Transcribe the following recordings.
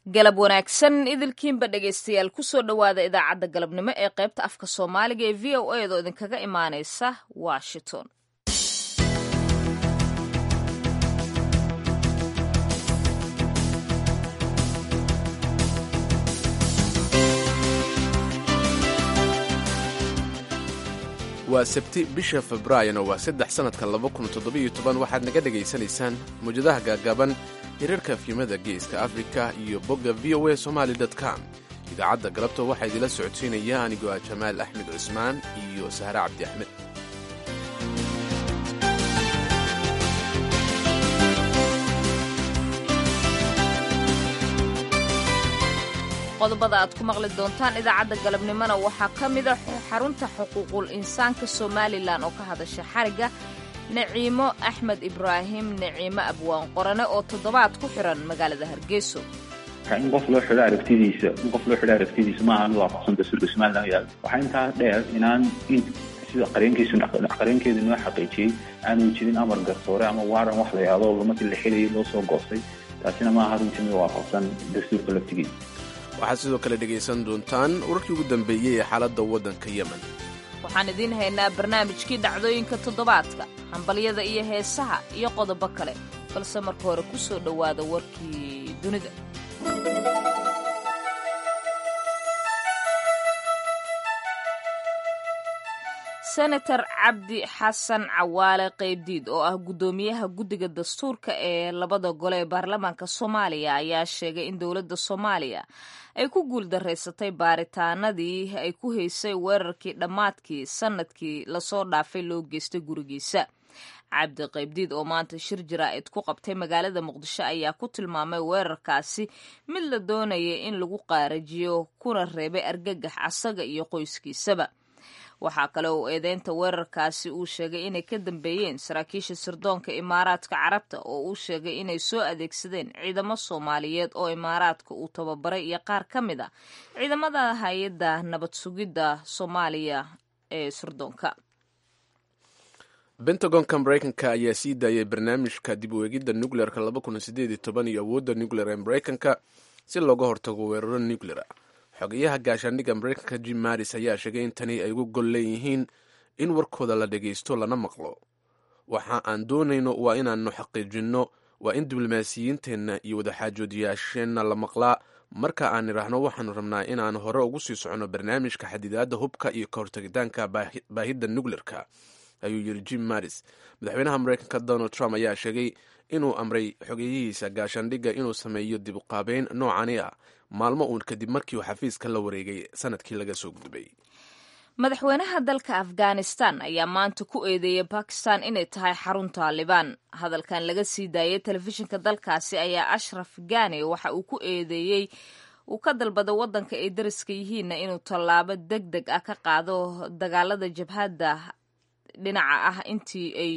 galab wanaagsan idilkiinba dhegaystayaal kusoo dhowaada idaacadda galabnimo ee qaybta afka soomaaliga ee v o a doo idinkaga imaanaysa washington waa sabti bisha februaayona waa saddex sannadka waxaad naga dhegaysanaysaan mawjadaha gaagaaban hirarka fiimada geeska afrika iyo bogga v o a somaali com idaacadda galabta waxaa idila socodsiinaya anigoo ah jamaal axmed cusmaan iyo sahre cabdi axmed qodobada aad ku maqli doontaan idaacadda galabnimona waxaa ka mida xarunta xuquuqul insaanka somalilan oo ka hadasha xariga naciimo axmed ibraahim naciimo abwaan qorane oo toddobaad ku xiran magaalada hargeyso in qof loo xidho aragtidiisa in qof loo xidho aragtidiisa maaha mid waafaqsan dastuurka somalilan yaal waxaa intaa dheer inaan in sida qareenkiisu qareenkeedu noo xaqiijiyey aanu jirin amar garsoore ama waaran wax la yahdo markii la xidayay loo soo goostay taasina maaha runtii mid waafaqsan dastuurka laftigiisa waxaad sidoo kale dhegaysan doontaan wararkii ugu dambeeyey ee xaaladda waddanka yemen waxaan idiin haynaa barnaamijkii dhacdooyinka toddobaadka hambalyada iyo heesaha iyo qodobo kale balse marka hore ku soo dhowaada warkii dunida senator cabdi xasan cawaale qaybdiid oo ah guddoomiyaha guddiga dastuurka ee labada gole ee baarlamaanka soomaaliya ayaa sheegay in dowladda soomaaliya ay ku guuldaraysatay baaritaanadii ay ku haysay weerarkii dhammaadkii sannadkii lasoo dhaafay loo geystay gurigiisa cabdi qaybdiid oo maanta shir jaraa'id ku qabtay magaalada muqdisho ayaa ku tilmaamay weerarkaasi mid la doonaya in lagu qaarajiyo kuna reebay argagax asaga iyo qoyskiisaba waxaa kale uu eedeynta weerarkaasi uu sheegay inay ka dambeeyeen saraakiisha sirdoonka imaaraadka carabta oo uu sheegay inay soo adeegsadeen ciidamo soomaaliyeed oo imaaraadka uu tababaray iyo qaar ka mid a ciidamada hay-adda nabad sugidda soomaaliya ee sirdoonka bentagonka maraykanka ayaa sii daayay barnaamijka dib u eegidda nucleerka iyo awoodda nucleer ee maraykanka si looga hortago weeraro nuclear xogeyaha gaashaandhigga maraykanka jim maris ayaa sheegay in tani ay ugu gol leeyihiin in warkooda la dhagaysto lana maqlo waxa aan doonayno waa inaannu xaqiijinno waa in diblomaasiyiinteenna iyo wadaxaajoodiyaasheenna la maqlaa marka aan idhaahno waxaanu rabnaa inaan hore ugu sii soconno barnaamijka xadidaadda hubka iyo ka hortagitaanka baahidda nucleerka ayuu yidhi jim maris madaxweynaha maraykanka donald trump ayaa sheegay inuu amray xogeyihiisa gaashaandhigga inuu sameeyo dib uqaabeyn noocani ah maalmo uun kadib markii uu xafiiska la wareegay sanadkii laga soo gudbay madaxweynaha dalka afghanistan ayaa maanta ku eedeeyay bakistan inay tahay xarun taalibaan hadalkan laga sii daayay telefishinka dalkaasi ayaa ashraf gani waxa uu ku eedeeyey uu ka dalbaday waddanka ay dariska yihiinna inuu tallaabo deg deg ah ka qaado dagaalada jabhadda dhinaca ah intii ay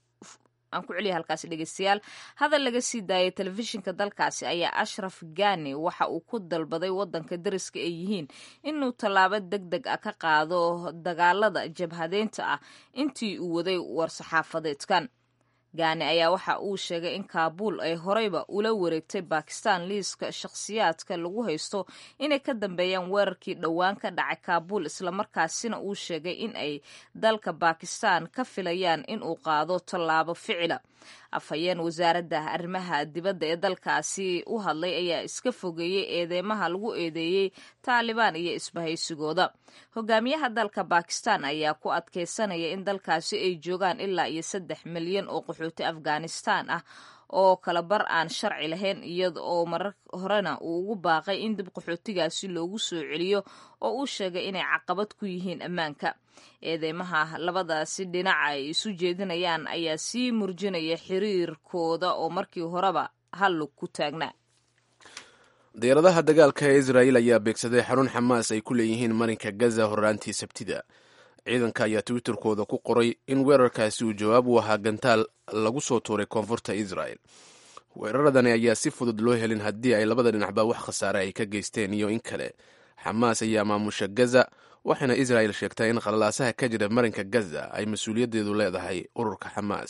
aan ku celiya halkaasi dhegeystayaal hadal laga sii daayay telefishinka dalkaasi ayaa ashraf gani waxa uu ku dalbaday waddanka dariska ay yihiin inuu tallaabo deg deg ah ka qaado dagaalada jabhadeynta ah intii uu waday war-saxaafadeedkan gaani ayaa waxa uu sheegay in kaabuul ay horeyba ula wareegtay bakistan liiska shakhsiyaadka lagu haysto inay ka dambeeyaan weerarkii dhowaan ka dhacay kaabuul islamarkaasina uu sheegay in ay dalka bakistan ka filayaan in uu qaado tallaabo ficila afhayeen wasaaradda arrimaha dibadda ee dalkaasi u hadlay ayaa iska fogeeyey eedeymaha lagu eedeeyey taalibaan iyo isbahaysigooda hogaamiyaha dalka bakistan ayaa ku adkeysanaya in dalkaasi ay joogaan ilaa iyo saddex milyan oo qaxooti afghanistan ah oo kala bar aan sharci lahayn iyada oo marar horena uu ugu baaqay in dib qaxootigaasi loogu soo celiyo oo uu sheegay inay caqabad ku yihiin ammaanka eedeymaha labadaasi dhinaca ay isu jeedinayaan ayaa sii murjinaya xiriirkooda oo markii horeba hallug ku taagnaa diyaaradaha dagaalka ee israa'iil ayaa beegsaday xarun xamaas ay ku leeyihiin marinka gaza horraantii sabtida ciidanka ayaa twitterkooda ku qoray in weerarkaasi uu jawaab u ahaa gantaal lagu soo tuuray koonfurta israel weeraradani ayaa si fudud loo helin haddii ay labada dhinacba wax khasaare ay ka geysteen iyo in kale xamaas ayaa maamusha gaza waxaana israel sheegtay in qalalaasaha ka jira marinka gaza ay mas-uuliyaddeedu leedahay ururka xamaas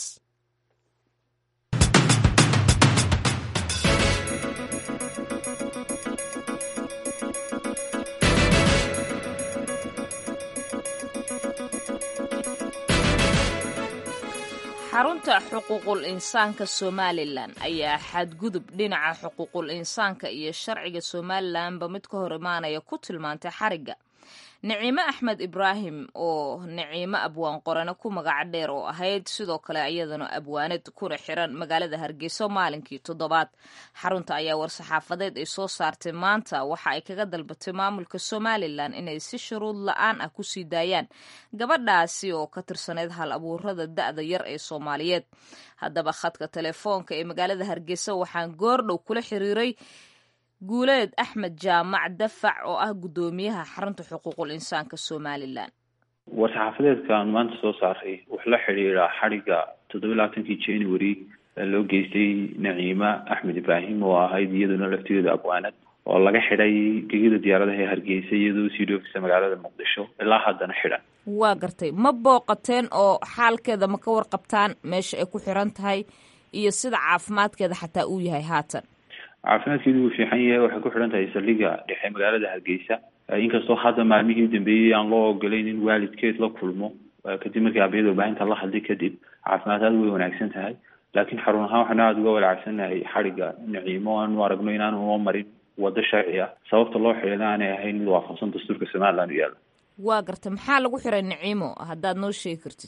xarunta xuquuqul insaanka somalilan ayaa xadgudub dhinaca xuquuqul insaanka iyo sharciga somalilanba mid ka hor imaanaya ku tilmaantay xarigga niciime axmed ibraahim oo niciime abwaan qorane ku magaca dheer oo ahayd sidoo kale iyadana abwaanad kuna xiran magaalada hargeysa maalinkii toddobaad xarunta ayaa war-saxaafadeed ay soo saartay maanta waxa ay kaga dalbatay maamulka somalilan inay si shuruud la-aan ah kusii daayaan gabadhaasi oo ka tirsaneyd hal abuurada da-da yar ee soomaaliyeed haddaba khadka telefoonka ee magaalada hargeysa waxaan goordhow kula xiriiray guuleed axmed jaamac dafac oo ah guddoomiyaha xarunta xuquuqul insaanka somalilan war-saxaafadeedkan maanta soo saaray wuxuu la xidhiidhaa xadhigga toddoba labaatankii january loo geystay naciima axmed ibraahim oo ahayd iyaduna laftigeeda abwaanad oo laga xidhay gegida diyaaradaha ee hargeysa iyadoo sii dhoofisa magaalada muqdisho ilaa haddana xidhan waa gartay ma booqateen oo xaalkeeda ma ka warqabtaan meesha ay ku xiran tahay iyo sida caafimaadkeeda xataa uu yahay haatan caafimaadkeedu wuu fiican yahay waxay ku xidhan tahay saldhigga dhexe magaalada hargeysa inkastoo hadda maalmihii dambeeyey aan loo ogolayn in waalidkeed la kulmo kadib markii abayada warbaahinta la hadlay kadib caafimaad aada way wanaagsan tahay laakiin xarun ahaan waxaanu aada uga walaacsannahay xadhigga naciimo aanu aragno inaanu noo marin waddo sharci ah sababta loo xidhina aanay ahayn mid waafaqsan dastuurka somaliland u yaalla waa garta maxaa lagu xiray naciimo haddaad noo sheegi kartid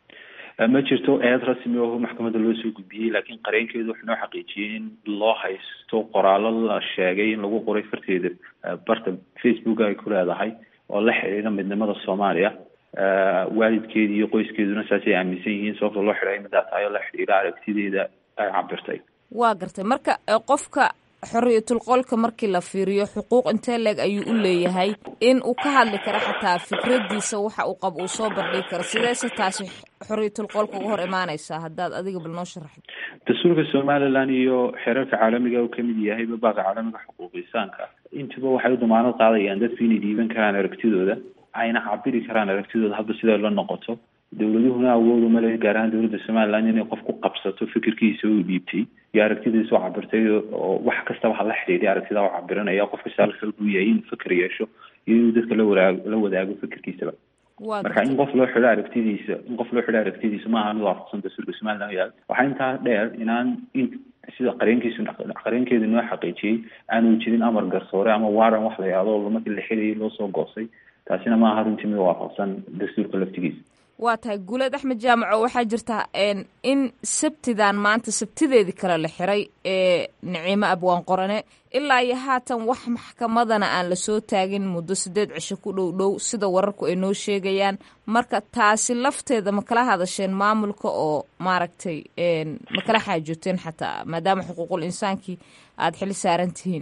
ma jirto eed rasmi oo maxkamadda loo soo gudbiyey laakiin qareenkeedu wuxuu noo xaqiijiyey in loo haysto qoraallo la sheegay in lagu qoray farteeda barta facebook ay ku leedahay oo la xidhiidha midnimada soomaaliya waalidkeedi iyo qoyskeeduna saasay aaminsan yihiin sababta loo xidhay midaa tahay oo la xidhiidha aragtideeda ay cabirtay waa gartay marka qofka xoriyatul qolka markii la fiiriyo xuquuq intee leeg ayuu u leeyahay in uu ka hadli karo xataa fikradiisa waxa uu qabo uu soo bandhigi karo sideese taasi xoriyatul qolka uga hor imaanaysaa haddaad adiga bal noo sharaxdo dastuurka somaliland iyo xeerarka caalamiga uu kamid yahay babaaqa caalamiga xuquuqisaanka intuba waxay u damaanad qaadayaan dadku inay dhiiban karaan aragtidooda ayna cabiri karaan aragtidooda hadba siday la noqoto dowladuhuna awood uma le gaar ahaan dowladda somaliland inay qof ku qabsato fikirkiisa uu dhiibtay iyo aragtidiisa u cabirtay oo wax kastaba ha la xidhiidhay aragtida u cabiranaya qof kasta alxog u yahay inuu fikir yeesho iyo inuu dadka la wadaag la wadaago fikirkiisaba marka in qof loo xidho aragtidiisa in qof loo xidho aragtidiisa maaha mid waafaqsan dastuurka somaliland yaal waxaa intaa dheer inaan in sida qareenkiisu qareenkeedu noo xaqiijiyey aanu jirin amar garsoore ama waaran wax la yahdo markii la xidhayay loo soo goosay taasina maaha runtii mid waafaqsan dastuurka laftigiisa waa tahay guuleed axmed jaamaco waxaa jirta in sabtidan maanta sabtideedii kale la xiray ee niciimo abwaan qorane ilaa iyo haatan wax maxkamadana aan lasoo taagin muddo sideed cisho ku dhow dhow sida wararku ay noo sheegayaan marka taasi lafteeda ma kala hadasheen maamulka oo maaragtay ma kala xaajooteen xataa maadaama xuquuqul insaankii aada xili saaran tihiin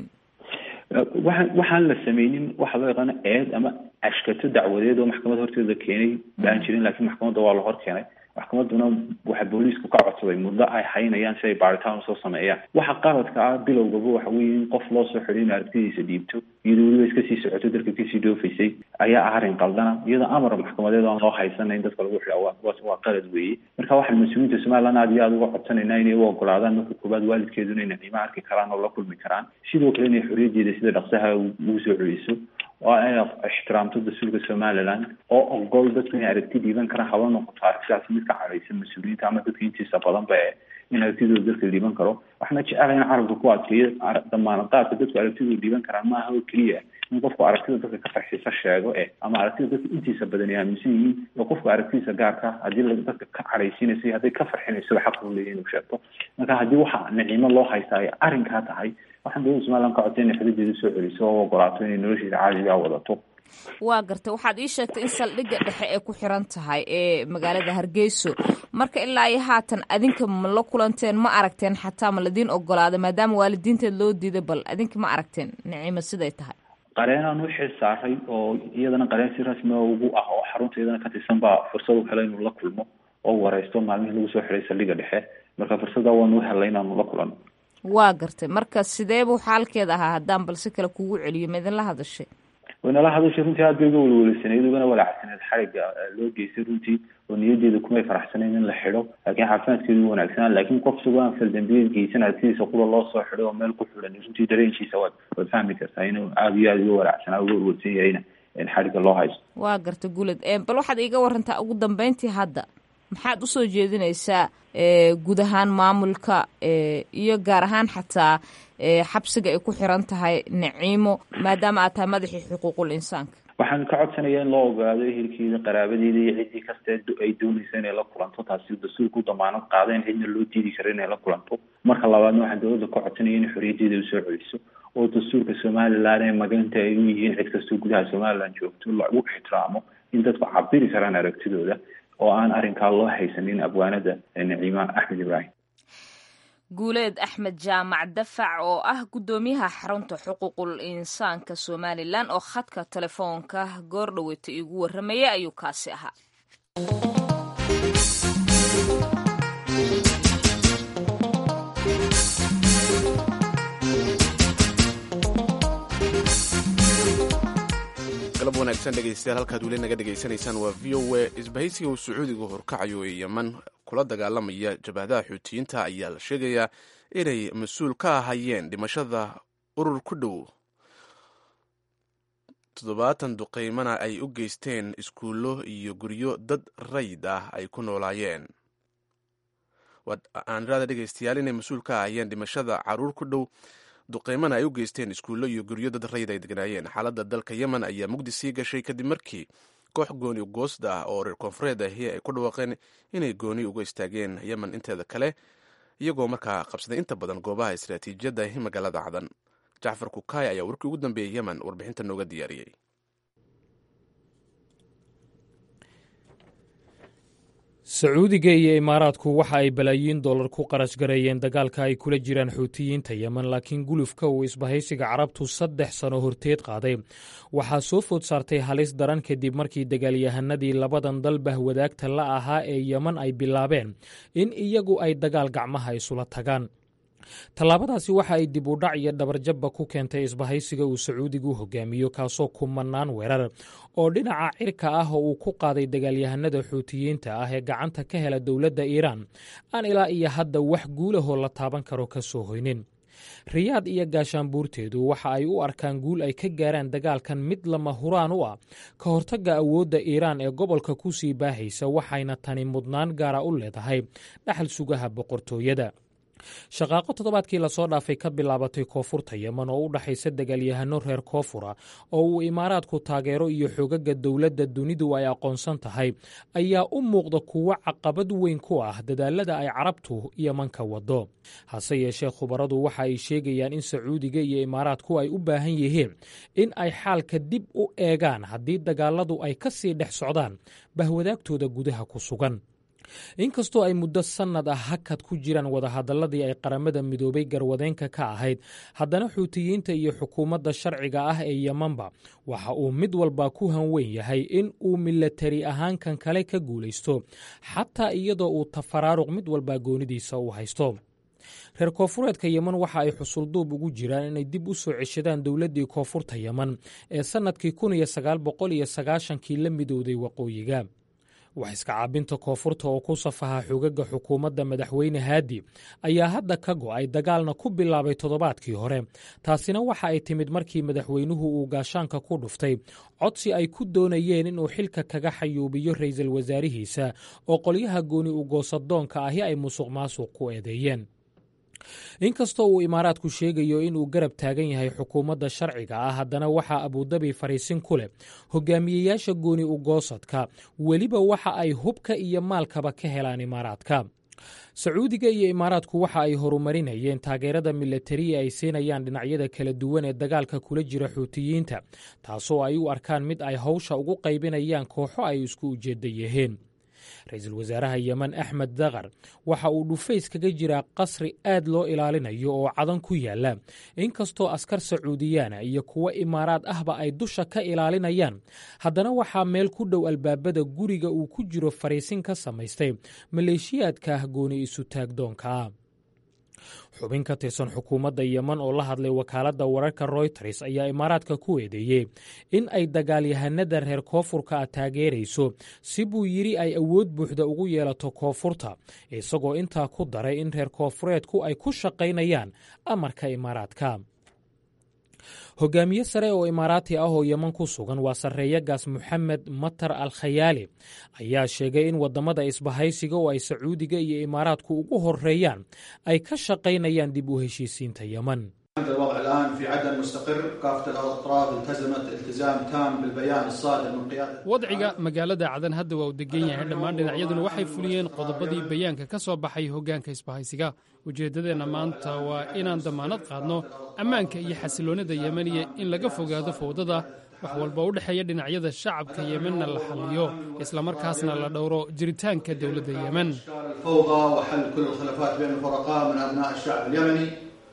waxaan waxaan la sameynin waxa loo yaqaano eed ama ashkato dacwadeed oo maxkamad horteeda keenay baan jirin laakiin maxkamadda waa la hor keenay maxkamadduna waxa booliisku ka codsaday muddo ay haynayaan si ay baaritaan usoo sameeyaan waxa qaladka ah bilowgaba waxa weeye in qof loo soo xidhay in aragtidiisa dhiibto iyadoo weliba iska sii socoto darka kasii dhoofaysay ayaa ah arrin qaldana iyadoo amar maxkamadeed oan loo haysanayn dadka lagu xidha waa qalad weeye marka waxaan mas-uuliyiinta somaliland aad iyo aada uga codsanaynaa inay u ogolaadaan marka koowaad waalidkeeduna inay qiimo arki karaan oo la kulmi karaan sidoo kale inay xorriyaddeeda sida dhaqsaha ugu soo celiso oo ay ixtiraamto dastuurka somaliland oo ogol dadku inay aragti dhiiban karaan haba noqoto aragtidaasi mid ka cadhaysan mas-uuliyiinta ama dadka intiisa badanba e in aragtidooda dadka dhiiban karo waxaana jecelahay in carabka ku adkeeyo damaanad qaadka dadku aragtidooda dhiiban karaan maaha oo keliya in qofku aragtida dadka ka farxisa sheego eh ama aragtida dadka intiisa badan ay aaminsan yihiin oo qofku aragtidiisa gaarka haddii dadka ka cadhaysiinaysa hadday ka farxinayso xaq u leeyahy inuu sheegto marka haddii waxa nicimo loo haystaa ay arrinkaa tahay waxaan dowladda somaliland ka codsay inay xuduudeeda soo celiso oo ogolaato inay nolosheeda caadigaa wadato waa gartay waxaad ii sheegtay in saldhigga dhexe ay ku xiran tahay ee magaalada hargeyso marka ilaa iyo haatan adinka ma la kulanteen ma aragteen xataa ma ladiin ogolaaday maadaama waalidiinteed loo diiday bal adinka ma aragteen nicimo siday tahay qareenaan u xil saaray oo iyadana qareen si rasmia ugu ah oo xarunta iyadana ka tirsan baa fursad u helay inuu la kulmo oo wareysto maalmihii lagu soo xiray saldhigga dhexe marka fursadda waanu helay inaanu la kulano waa gartay marka sidee buu xaalkeeda ahaa haddaan balse kale kugu celiyo ma idinla hadashay waynala hadashay runtii aad bay uga welwelisaneyd ugana walaacsaneed xariga loo geystay runtii oo niyadeeda kumay faraxsanayn in la xidho laakiin caafimaadkeedu u wanaagsanaa laakiin qof isagoo aan faldambiyeed geysan aragtidiisa qura loo soo xidhay oo meel ku xidhan runtii dareenkiisa waad waad fahmi kartaa inuu aada iyo aada uga walaacsanaa uga welwelsan yahayna in xariga loo haysto waa garta guled bal waxaad iiga warantaa ugu dambeyntii hadda maxaad usoo jeedinaysaa guud ahaan maamulka iyo gaar ahaan xataa xabsiga ay ku xiran tahay naciimo maadaama aad tahay madaxii xuquuqul insaanka waxaan ka codsanayaa in loo ogaado ehelkeeda qaraabadeeda iyo ciddii kasta ay doonaysa inay la kulanto taasi dastuurku damaanad qaada in cidna loo diidi karo inay la kulanto marka labaadna waxaan dowladda ka codsanaya in xorriyaddeeda usoo celiso oo dastuurka somalilan ee maganta ay u yihiin cid kastoo gudaha somalilan joogto lagu ixtiraamo in dadku cabiri karaan aragtidooda oo aan arrinkaa loo haysanin abwaanada naciima axmed ibraahim guuleed axmed jaamac dafac oo ah guddoomiyaha xarunta xuquuqul insaanka somalilan oo khadka telefoonka goor dhaweyta iigu warramayay ayuu kaasi ahaa galab wanaagsan dhegeystayaal halkaad weli naga dhegaysanaysaan waa v o a isbahaysiga uu sacuudiga horkacayo ee yeman kula dagaalamaya jabhadaha xuutiyiinta ayaa la sheegayaa inay mas-uul ka ahayeen dhimashada urur ku dhow toddobaatan duqeymana ay u geysteen iskuullo iyo guryo dad rayid ah ay ku noolaayeen aanrada dhegeystayaal inay mas-uul ka ahayeen dhimashada caruur ku dhow duqeymana ay u geysteen iskuullo iyo guryo dad rayid ay degnaayeen xaaladda dalka yemen ayaa mugdi sii gashay kadib markii koox gooni goosda ah oo reer koonfureed ahi ay ku dhawaaqeen inay gooni uga istaageen yemen inteeda kale iyagoo markaa qabsaday inta badan goobaha istaraatiijiyadda ahi magaalada cadan jacfar kukaay ayaa warkii ugu dambeeyey yemen warbixinta nooga diyaariyey sacuudiga iyo imaaraadku waxa ay balaayiin dollar ku qarash gareeyeen dagaalka ay kula jiraan xuutiyiinta yemen laakiin gulufka uu isbahaysiga carabtu saddex sano horteed qaaday waxaa soo food saartay halis daran kadib markii dagaalyahanadii labadan dal bahwadaagta la ahaa ee yemen ay bilaabeen in iyagu ay dagaal gacmaha isula tagaan tallaabadaasi waxa ay dib u dhac iyo dhabarjabba ku keentay isbahaysiga uu sacuudigu hogaamiyo kaasoo kumanaan weerar oo dhinaca cirka ah oo uu ku qaaday dagaalyahanada xuutiyiinta ah ee gacanta ka hela dowladda iiraan aan ilaa iyo hadda wax guulahoo la taaban karo ka soo hoynin riyaad iyo gaashaanbuurteedu waxa ay u arkaan guul ay ka gaaraan dagaalkan mid lama huraan u ah ka hortagga awoodda iiraan ee gobolka ku sii baahaysa waxayna tani mudnaan gaara u leedahay dhaxal sugaha boqortooyada shaqaaqo toddobaadkii lasoo dhaafay ka bilaabatay koonfurta yemen oo u dhaxaysa dagaalyahano reer koonfura oo uu imaaraadku taageero iyo xogaga dowladda dunidu ay aqoonsan tahay ayaa u muuqda kuwo caqabad weyn ku ah dadaalada ay carabtu yeman ka wado hase yeeshee khubaradu waxa ay sheegayaan in sacuudiga iyo imaaraadku ay u baahan yihiin in ay xaalka dib u eegaan haddii dagaaladu ay ka sii dhex socdaan bahwadaagtooda gudaha ku sugan inkastoo ay muddo sannad ah hakad ku jiraan wadahadalladii ay qaramada midoobay garwadeenka ka ahayd haddana xuutiyiinta iyo xukuumadda sharciga ah ee yemanba waxa uu mid walba ku hanweyn yahay in uu milatari ahaan kan kale ka guulaysto xataa iyadoo uu tafaraaruq mid walba goonidiisa u haysto reer koonfureedka yemen waxa ay xusulduub ugu jiraan inay dib u soo ceshadaan dowladdii koonfurta yemen ee sannadkii kun iyo sagaal boqol iyo sagaashankii la midowday waqooyiga wax iska caabinta koonfurta oo ku safaha xogaga xukuumadda madaxweyne haadi ayaa hadda ka go'ay dagaalna ku bilaabay toddobaadkii hore taasina waxa ay timid markii madaxweynuhu uu gaashaanka ku dhuftay codsi ay ku doonayeen inuu xilka kaga xayuubiyo ra'iisul wasaarihiisa oo qolyaha gooni ugoosadoonka ahi ay musuq maasuq ku eedeeyeen inkastoo uu imaaraadku sheegayo inuu garab taagan yahay xukuumadda sharciga ah haddana waxaa abudabi fariisin ku leh hogaamiyeyaasha gooni ugoosadka weliba waxa ay hubka iyo maalkaba ka helaan imaaraadka sacuudiga iyo imaaraadku waxa ay horumarinayeen taageerada milatariya ay siinayaan dhinacyada kala duwan ee dagaalka kula jira xuutiyiinta taasoo ay u arkaan mid ay hawsha ugu qaybinayaan kooxo ay isku ujeedda yihiin ra-iisul wasaaraha yemen axmed dakar waxa uu dhufays kaga jiraa qasri aad loo ilaalinayo oo cadan ku yaala inkastoo askar sacuudiyaana iyo kuwo imaaraad ahba ay dusha ka ilaalinayaan haddana waxaa meel ku dhow albaabada guriga uu ku jiro fariisin ka samaystay maleeshiyaadka ah gooni isu taagdoonka ah xubin ka tirsan xukuumadda yemen oo la hadlay wakaaladda wararka royters ayaa imaaraadka ku eedeeyey in ay dagaalyahanada reer koonfurka ah taageerayso si buu yidhi ay awood buuxda ugu yeelato koonfurta isagoo intaa ku daray in reer koonfureedku ay ku shaqaynayaan amarka imaaraadka hogaamiye sare oo imaaraati ah oo yeman ku sugan waa sarreeyagaas moxamed matar al khayaali ayaa sheegay in waddamada isbahaysiga oo ay sacuudiga iyo imaaraadku ugu horeeyaan ay ka shaqaynayaan dib u heshiisiinta yeman الوضع الآن في عدن مستقر كافة الأطراف التزمت التزام تام بالبيان الصادر من قيادة wadciga magaalada cadan hadda waa uu degan yahay dhammaan dhinacyaduna waxay fuliyeen qodobadii bayaanka ka soo baxay hoggaanka isbahaysiga ujeeddadeenna maanta waa inaan dammaanad qaadno ammaanka iyo xasiloonnida yemeniya in laga fogaado fowdada wax walba u dhexeeya dhinacyada shacabka yemenna la xalliyo islamarkaasna la dhowro jiritaanka dowladda yemen الفوضى وحل كل الخلافات بين الفرقاء من أبناء الشعب اليمني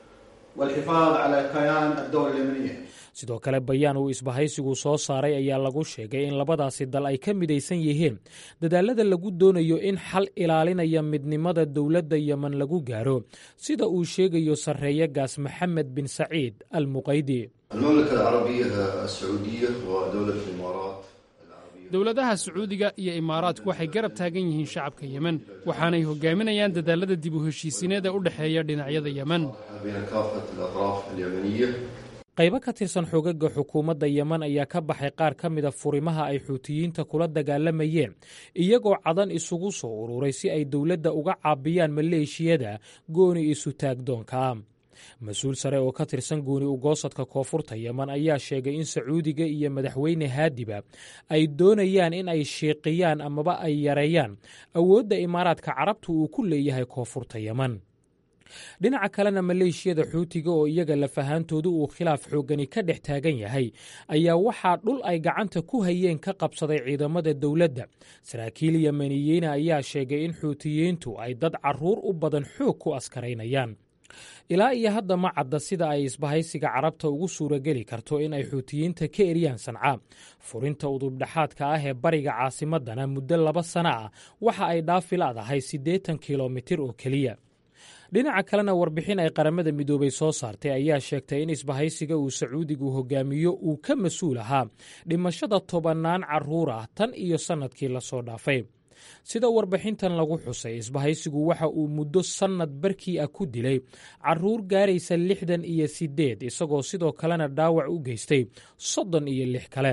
والحفاظ على كيان الدولة اليمنية sidoo kale bayaan uu isbahaysigu soo saaray ayaa lagu sheegay in labadaasi dal ay ka midaysan yihiin dadaalada lagu doonayo in xal ilaalinaya midnimada dowladda yemen lagu gaaro sida uu sheegayo sarreeyagaas maxamed bin saciid al muqaydi المملكة العربية السعودية ودولة الإمارات dowladaha sacuudiga iyo imaaraadku waxay garab taagan yihiin shacabka yemen waxaanay hogaaminayaan dadaalada dib u heshiisiineed ee u dhexeeya dhinacyada yemen بين كافة الأطراف اليمنية qaybo ka tirsan xoogagga xukuumadda yemen ayaa ka baxay qaar ka mida furimaha ay xuutiyiinta kula dagaalamayeen iyagoo cadan isugu soo ururay si ay dowladda uga caabiyaan maleeshiyada gooni isu taagdoonka mas-uul sare oo ka tirsan gooni ugoosadka koonfurta yemen ayaa sheegay in sacuudiga iyo madaxweyne haadiba ay doonayaan in ay shiiqiyaan amaba ay yareeyaan awoodda imaaraadka carabta uu ku leeyahay koonfurta yemen dhinaca kalena maleeshiyada xuutiga oo iyaga lafahaantoodu uu khilaaf xooggani ka dhex taagan yahay ayaa waxaa dhul ay gacanta ku hayeen ka qabsaday ciidamada dowladda saraakiil yemeniyiina ayaa sheegay in xuutiyiintu ay dad carruur u badan xoog ku askaraynayaan ilaa iyo hadda ma cadda sida ay isbahaysiga carabta ugu suurageli karto in ay xuutiyiinta ka eriyaan sanca furinta udubdhexaadka ah ee bariga caasimadana muddo laba sana ah waxa ay dhaafi ladahay siddeetan kilomitir oo keliya dhinaca kalena warbixin ay qaramada midoobay soo saartay ayaa sheegtay in isbahaysiga uu sacuudigu hogaamiyo uu ka mas-uul ahaa dhimashada tobannaan carruur ah tan iyo sannadkii lasoo dhaafay sida warbixintan lagu xusay isbahaysigu waxa uu muddo sannad barkii ah ku dilay carruur gaaraysa lixdan iyo siddeed isagoo sidoo kalena dhaawac u geystay soddon iyo lix kale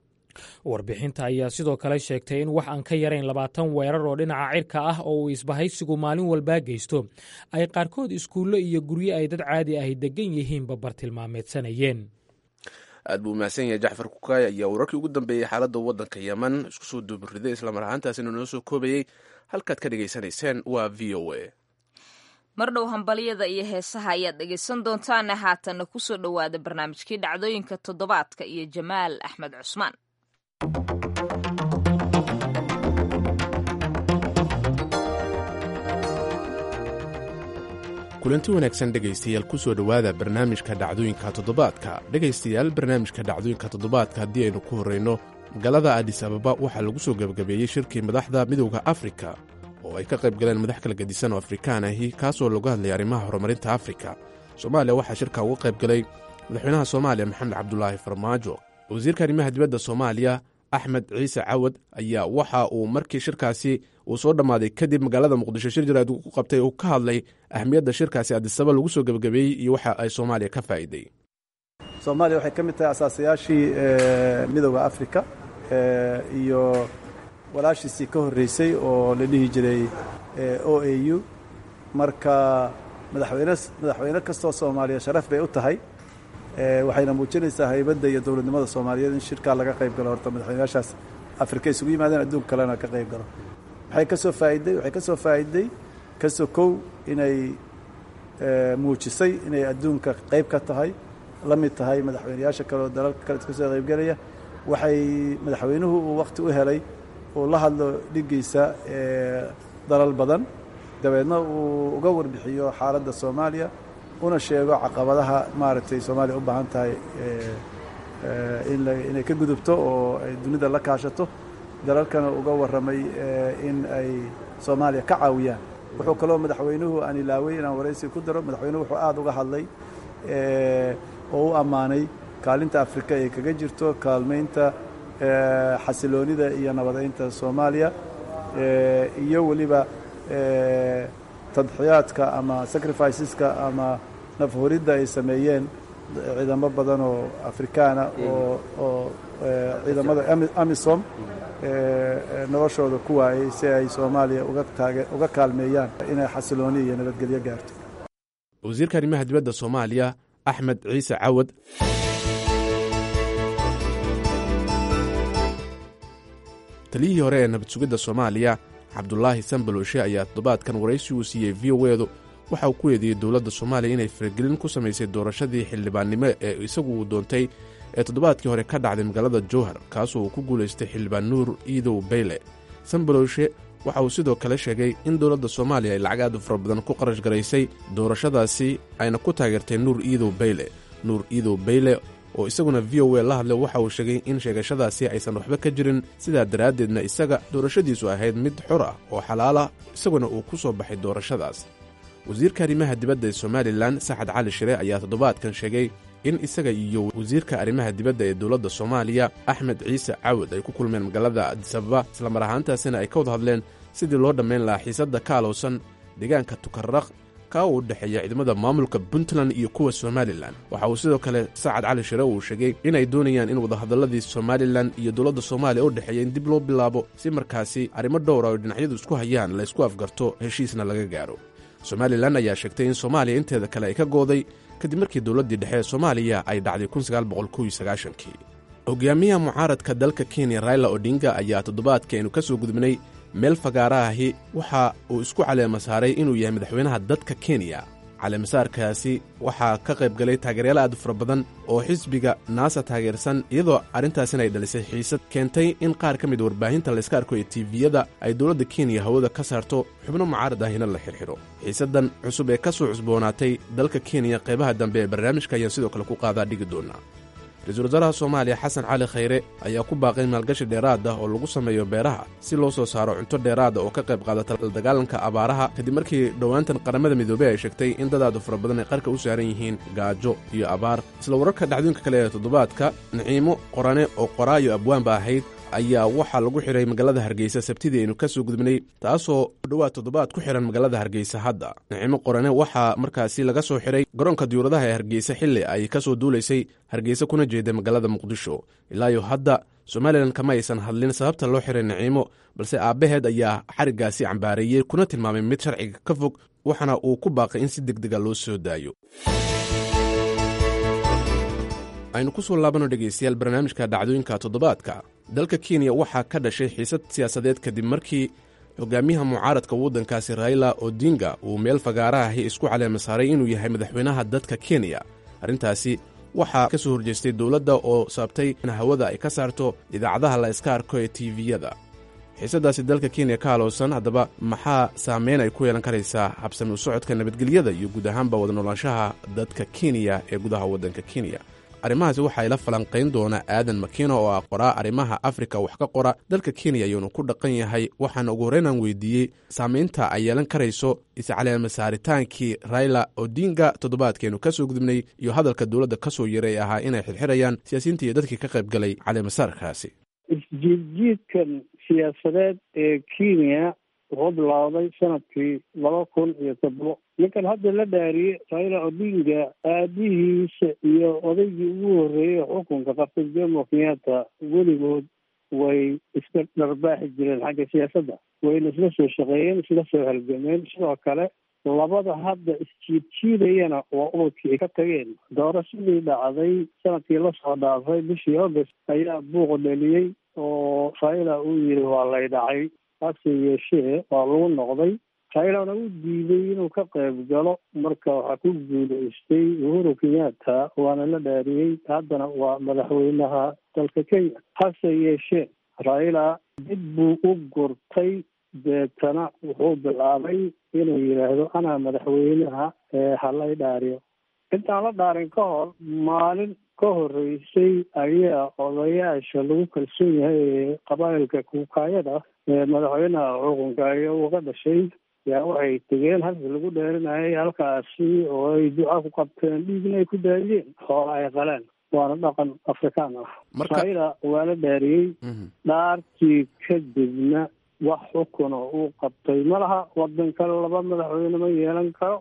warbixinta ayaa sidoo kale sheegtay in wax aan ka yarayn labaatan weerar oo dhinaca cirka ah oo uu isbahaysigu maalin walbaa geysto ay qaarkood iskuullo iyo guryo ay dad caadi ahi degan yihiinba bartilmaameedsanayeen aad buu mahadsan yahay jacfar kukaay ayaa wararkii ugu dambeeyey xaaladda waddanka yemen isku soo duubiriday islamar ahaantaasina noo soo koobayey halkaad ka dhegaysanayseen waa v o a mar dhow hambalyada iyo heesaha ayaad dhegaysan doontaane haatanna ku soo dhowaada barnaamijkii dhacdooyinka toddobaadka iyo jamaal axmed cusmaan kulanti wanaagsan dhegaystayaal ku soo dhowaada barnaamijka dhacdooyinka toddobaadka dhegaystayaal barnaamijka dhacdooyinka toddobaadka haddii aynu ku horrayno magaalada adis ababa waxaa lagu soo gebagabeeyey shirkii madaxda midowda afrika oo ay ka qayb galeen madax kala gedisan oo afrikaan ahi kaasoo lagu hadlayay arrimaha horumarinta afrika soomaaliya waxaa shirka uga qayb galay madaxweynaha soomaaliya maxamed cabdulaahi farmaajo wasiirka arrimaha dibadda soomaaliya axmed ciise cawad ayaa waxa uu markii shirkaasi uu soo dhammaaday kadib magaalada muqdisho shir jaraad ku qabtay uu ka hadlay ahmiyadda shirkaasi adisaba lagu soo gebagabeeyey iyo waxa ay soomaaliya ka faa'iiday soomaaliya waxay ka mid tahay asaasayaashii midowda afrika iyo walaashiisii ka horreysay oo la dhihi jiray o a u marka madaxweyne madaxweyne kastoo soomaaliya sharaf bay u tahay waxayna muujinaysaa haybadda iyo dowladnimada soomaaliyeed in shirkaa laga qayb galo horta madaxweynayaashaas afrika isugu yimaadeen adduun kalena ka qayb galo waxay ka soo faa'iday waxay ka soo faa'iday ka sokow inay muujisay inay adduunka qayb ka tahay la mid tahay madaxweynayaasha kale oo dalalka kale iska soo qaybgelaya waxay madaxweynuhu uu wakhti u helay uu la hadlo dhiggiisa dalal badan dabeedna uu uga warbixiyo xaaladda soomaaliya una sheego caqabadaha maaragtay soomaaliya u baahan tahay inay ka gudubto oo ay dunida la kaashato dalalkana uga warramay in ay soomaaliya ka caawiyaan wuxuu kaloo madaxweynuhu aan ilaaway inaan waraysi ku daro madaxweynuhu wuxuu aada uga hadlay oo u ammaanay kaalinta afrika ay kaga jirto kaalmaynta xasiloonida iyo nabadaynta soomaaliya iyo weliba tadxiyaadka ama sacrificeska ama nafhuridda ay sameeyeen ciidamo badan oo afrikaana oo oo ciidamada amisom noloshooda ku waayey si ay soomaaliya uga kaalmeeyaan inay xasilooni iyo nabadgelyo gaarto wasiirka arrimaha dibadda soomaaliya axmed ciise cawad taliyihii hore ee nabad sugidda soomaaliya cabdulaahi sanbaloshe ayaa toddobaadkan waraysi uu siiyey v o edu waxa uu ku eedeeyey dowladda soomaaliya inay faragelin ku samaysay doorashadii xildhibaannimo ee isagu uu doontay ee toddobaadkii hore ka dhacday magaalada jowhar kaasoo uu ku guulaystay xildhibaan nuur iidow bayle sanbaloshe waxa uu sidoo kale sheegay in dowladda soomaaliya ay lacag aad u fara badan ku qarash garaysay doorashadaasi ayna ku taageertay nuur iidow bayle nuur iidow bayle oo isaguna v o a la hadlay waxa uu sheegay in sheegashadaasi aysan waxba ka jirin sidaa daraaddeedna isaga doorashadiisu ahayd mid xor ah oo xalaala isaguna uu ku soo baxay doorashadaas wasiirka arrimaha dibadda ee somalilan saxad cali shire ayaa toddobaadkan sheegay in isaga iyo wasiirka arrimaha dibadda ee dowladda soomaaliya axmed ciise cawad ay ku kulmeen magaalada adisababa islamar ahaantaasina ay ka wada hadleen sidii loo dhammayn lahaa xiisadda ka alowsan deegaanka tukarraq kaa uu u dhexeeya ciidamada maamulka puntland iyo kuwa somalilan waxa uu sidoo kale sacad cali shire uu sheegay inay doonayaan in wadahadalladii somalilan iyo dowladda soomaaliya u dhexeeya in dib loo bilaabo si markaasi arrimo dhowra oo dhinacyadu isku hayaan la ysku afgarto heshiisna laga gaaro somalilan ayaa sheegtay in soomaaliya inteeda kale ay ka gooday kadib markii dowladdii dhexe ee soomaaliya ay dhacday kii hogaamiyaha mucaaradka dalka kenya raila odinga ayaa toddobaadka aynu ka soo gudubnay meel fagaaraahi waxa uu isku caleema saaray inuu yahay madaxweynaha dadka kenya caleemasaarkaasi waxaa ka qayb galay taageeryaal aad u fara badan oo xisbiga naasa taageersan iyadoo arrintaasina ay dhalisay xiisad keentay in qaar ka mid warbaahinta layska arko ee tiiviyada ay dowladda kenya hawada ka saarto xubno mucaarad ahina la xirxidho xiisaddan cusub ee ka soo cusboonaatay dalka kenya qaybaha dambe ee barnaamijka ayaan sidoo kale ku qaadaa dhigi doonaa ra-iisul wasaaraha soomaaliya xasan cali khayre ayaa ku baaqay maalgashi dheeraad ah oo lagu sameeyo beeraha si loo soo saaro cunto dheeraada oo ka qayb qaadata dagaalanka abaaraha kadib markii dhowaantan qaramada midoobey ay sheegtay in dadaadu fara badan ay qarka u saaran yihiin gaajo iyo abaar isla wararka dhacdooyinka kale ee toddobaadka naciimo qorane oo qoraayo abwaanba ahayd ayaa waxaa lagu xidhay magaalada hargeysa sabtidii aynu ka soo gudubnay taasoo dhowaad toddobaad ku xidhan magaalada hargeysa hadda nicimo qorane waxaa markaasi laga soo xidhay garoonka diyuuradaha ee hargeysa xilli ay ka soo duulaysay hargeysa kuna jeeda magaalada muqdisho ilaayo hadda somalilan kama aysan hadlin sababta loo xiray naciimo balse aabbaheed ayaa xariggaasi cambaareeyey kuna tilmaamay mid sharciga ka fog waxaana uu ku baaqay in si deg dega loo soo daayo aynu ku soo laabano dhegaystayaal barnaamijka dhacdooyinka toddobaadka dalka kenya waxaa ka dhashay xiisad siyaasadeed kadib markii hogaamiyaha mucaaradka waddankaasi raila odinga uu meel fagaarahahi isku caleema saaray inuu yahay madaxweynaha dadka kenya arrintaasi waxaa ka soo horjeestay dowladda oo sababtay in hawada ay ka saarto idaacadaha la iska arko ee tiiviyada xiisaddaasi dalka kenya ka halowsan haddaba maxaa saameyn ay ku yeelan karaysaa habsami u socodka nabadgelyada iyo guud ahaanba wada noolaanshaha dadka kenya ee gudaha waddanka kenya arrimahaasi waxaa ila falanqayn doona aadan makino oo ah qoraa arrimaha afrika wax ka qora dalka kenya ayuunu ku dhaqan yahay waxaana ugu horreynaan weydiiyey saamaynta ay yeelan karayso iscaleema saaritaankii raila odinga toddobaadkeenu ka soo gudubnay iyo hadalka dowladda ka soo yaray ee ahaa inay xirxirayaan siyaasiyiinta iyo dadkii ka qayb galay caleemasaarkaasi isjiidjiidkan siyaasadeed ee kenya wuxuu bilowday sanadkii laba kun iyo toddobo ninkan hadda la dhaariyey raila odinga aabihiisa iyo odaygii ugu horreeyey xukunka qabtay jomo kenyatta weligood way iska dharbaaxi jireen xagga siyaasadda wayna isla soo shaqeeyeen isla soo halgameen sidoo kale labada hadda isjiidjiidayana waa ubadkii ay ka tageen doorashadii dhacday sanadkii lasoo dhaafay bishii august ayaa buuq dhaliyey oo raila uu yidhi waa lay dhacay hase yeeshee waa lagu noqday railana u diiday inuu ka qayb galo marka waxaa ku guulaystay uhuru kenyatta waana la dhaariyey haddana waa madaxweynaha dalka kenya hase yeeshee raila dib buu u gurtay deetana wuxuu bilaabay inuu yidhaahdo anaa madaxweynaha ee halay dhaariyo intaan la dhaarin ka hor maalin ka horreysay ayaa odayaasha lagu kalsoon yahay ee qabaa'ilka kuukaayada ee madaxweynaha xukunka iyo uga dhashay yaa waxay tegeen halkii lagu dheerinayay halkaasi oo ay duca ku qabteen dhiigna ay ku daadiyeen xoola ay qaleen waana dhaqan afrikaan ah raila waa la dhaariyey dhaartii kadibna wax xukuna uu qabtay malaha wadan kale laba madaxweyne ma yeelan karo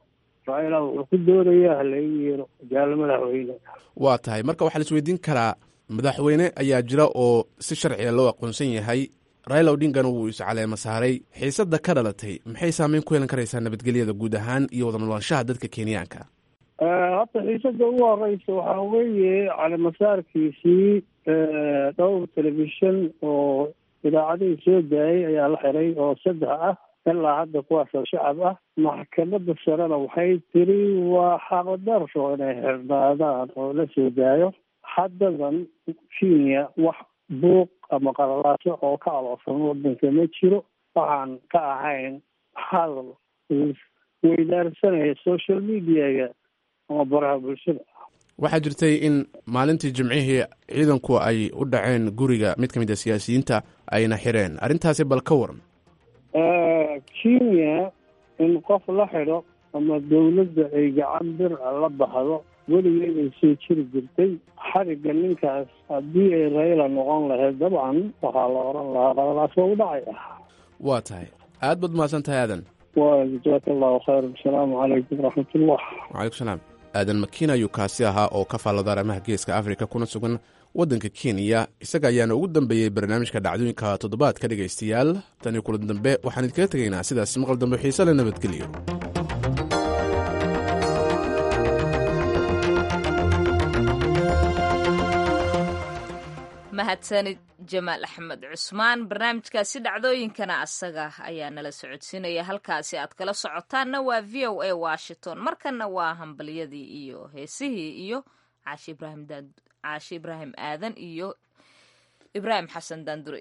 raila wuxuu ku doonaya halagu yeero jaalo madaxweyne waa tahay marka waxaa la isweydiin karaa madaxweyne ayaa jira oo si sharciga loo aqoonsan yahay raila odingana wuu iscaleema saaray xiisadda ka dhalatay maxay saameyn ku yeelan karaysaa nabadgelyada guud ahaan iyo wada noolaanshaha dadka kenyaanka hadda xiisada ugu horeysa waxaa weeye caleemasaarkiisii dhowr telefishan oo idaacadihii soo daayay ayaa la xiray oo saddex ah ilaa hadda kuwaasoo shacab ah maxkamadda sarena waxay tiri waa xaqdarro inay xirnaadaan oo la soo daayo haddadan kenya wax buuq ama qalalaaso oo ka aloosan wadanka ma jiro waxaan ka ahayn hadal weydaarsanaya social mediaga ama baraha bulshada waxaa jirtay in maalintii jimcihii ciidanku ay u dhaceen guriga mid ka mid a siyaasiyiinta ayna xireen arrintaasi bal ka waran kenya in qof la xidho ama dawladda ay gacan bir a la baxdo weligeeday soo jiri jirtay xarigga ninkaas haddii ay rayla noqon lahayd dabcan waxaa la oran lahaa qalalaas waa u dhacay ah waa tahay aad baad mahadsan tahay aadan wa jazaaka allahu khayr asalaamu calaykum waraxmatullah wacalaykum salaam aadan makiin ayuu kaasi ahaa oo ka faallada arrimaha geeska afrika kuna sugan waddanka kenya isaga ayaana ugu dambeeyey barnaamijka dhacdooyinka toddobaadka dhegaystayaal tanii kulan dambe waxaan idinkaga tegaynaa sidaas maqal dambe xiise le nabadgelyo mahadsanid jamaal axmed cusmaan barnaamijkaasi dhacdooyinkana asaga ayaa nala socodsiinaya halkaasi aad kala socotaanna waa v o a washington markanna waa hambalyadii iyo heesihii iyo caashi ibraahim caashi ibraahim aadan iyo ibraahim xasan daandure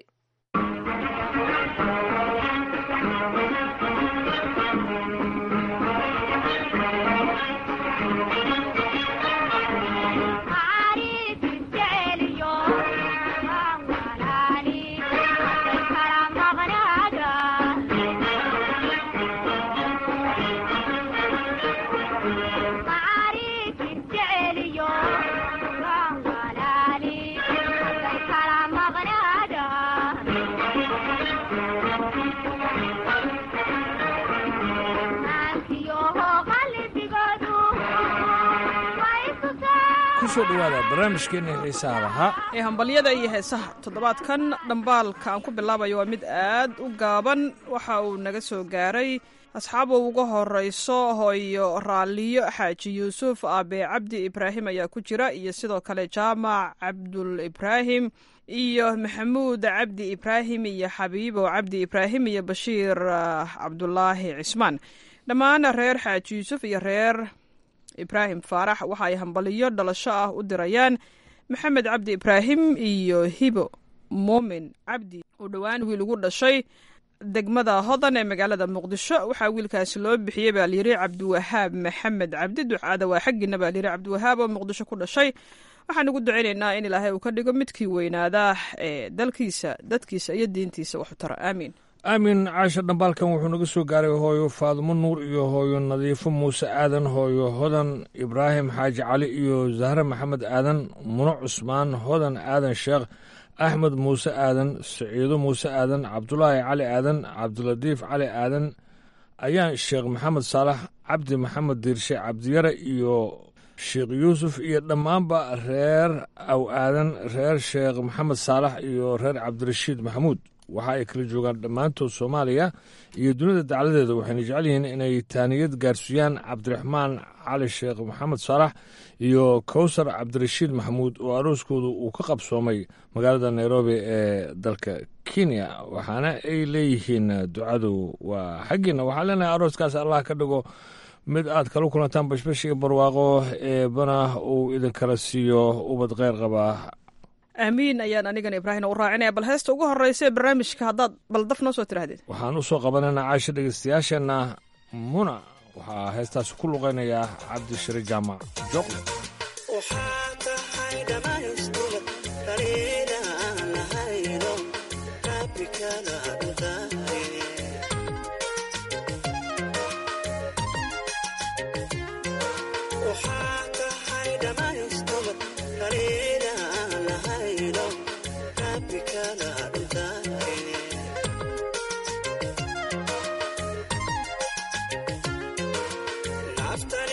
kusoo dhawaada barnaamijkeenna xiisaha lahaa ee hambalyada iyo heesaha toddobaadkan dhambaalka aan ku bilaabayo waa mid aad u gaaban waxa uu naga soo gaaray asxaab uu uga horeyso hooyo raalliyo xaaji yuusuf aabe cabdi ibraahim ayaa ku jira iyo sidoo kale jaamac cabdul ibraahim iyo maxamuud cabdi ibraahim iyo xabiibo cabdi ibraahim iyo bashiir cabdulaahi cismaan dhammaan reer xaaji yuusuf iyo reer ibraahim faarax waxa ay hambaliyo dhalasho ah u dirayaan maxamed cabdi ibraahim iyo hibo muumin cabdi uu dhowaan wiil ugu dhashay degmada hodan ee magaalada muqdisho waxaa wiilkaasi loo bixiyey baa layiri cabdiwahaab maxamed cabdi ducaada waa xaggiina baa layiri cabdiwahaab oo muqdisho ku dhashay waxaan ugu ducaynaynaa in ilaahay uu ka dhigo midkii weynaadaa ee dalkiisa dadkiisa iyo diintiisa waxu tara aamiin aamin caasha dhambaalkan wuxuu naga soo gaaray hooyo faadumo nuur iyo hooyo nadiifo muuse aadan hooyo hodan ibraahim xaaji cali iyo zahre maxamed aadan muno cusmaan hodan aadan sheekh axmed muuse aadan saciido muuse aadan cabdulaahi cali aadan cabdilatiif cali aadan ayaan sheekh maxamed saalax cabdi maxamed diirshe cabdiyare iyo sheekh yuusuf iyo dhammaanba reer aw aadan reer sheekh maxamed saalax iyo reer cabdirashiid maxamuud waxa ay kala joogaan dhammaantood soomaaliya iyo dunida dacladeeda waxayna jecel yihiin inay taaniyad gaarsiiyaan cabdiraxmaan cali sheekh maxamed saalax iyo kowsar cabdirashiid maxamuud oo arooskoodu uu ka qabsoomay magaalada nairobi ee dalka kenya waxaana ay leeyihiin ducadu waa xaggiina waxaa leenahay arooskaas allah ka dhigo mid aad kala kulantaan bashbash iyo barwaaqo eebana uu idinkala siiyo ubad kheyr qabaa aamiin ayaan anigana ibraahina u raacinaya bal heesta ugu horeysa ee barnaamijka haddaad baldaf noo soo tirahdeen waxaan u soo qabanaynaa caasha dhegaystayaasheenna muna waxaa heestaasi ku luqaynayaa cabdishire jaamac joqle After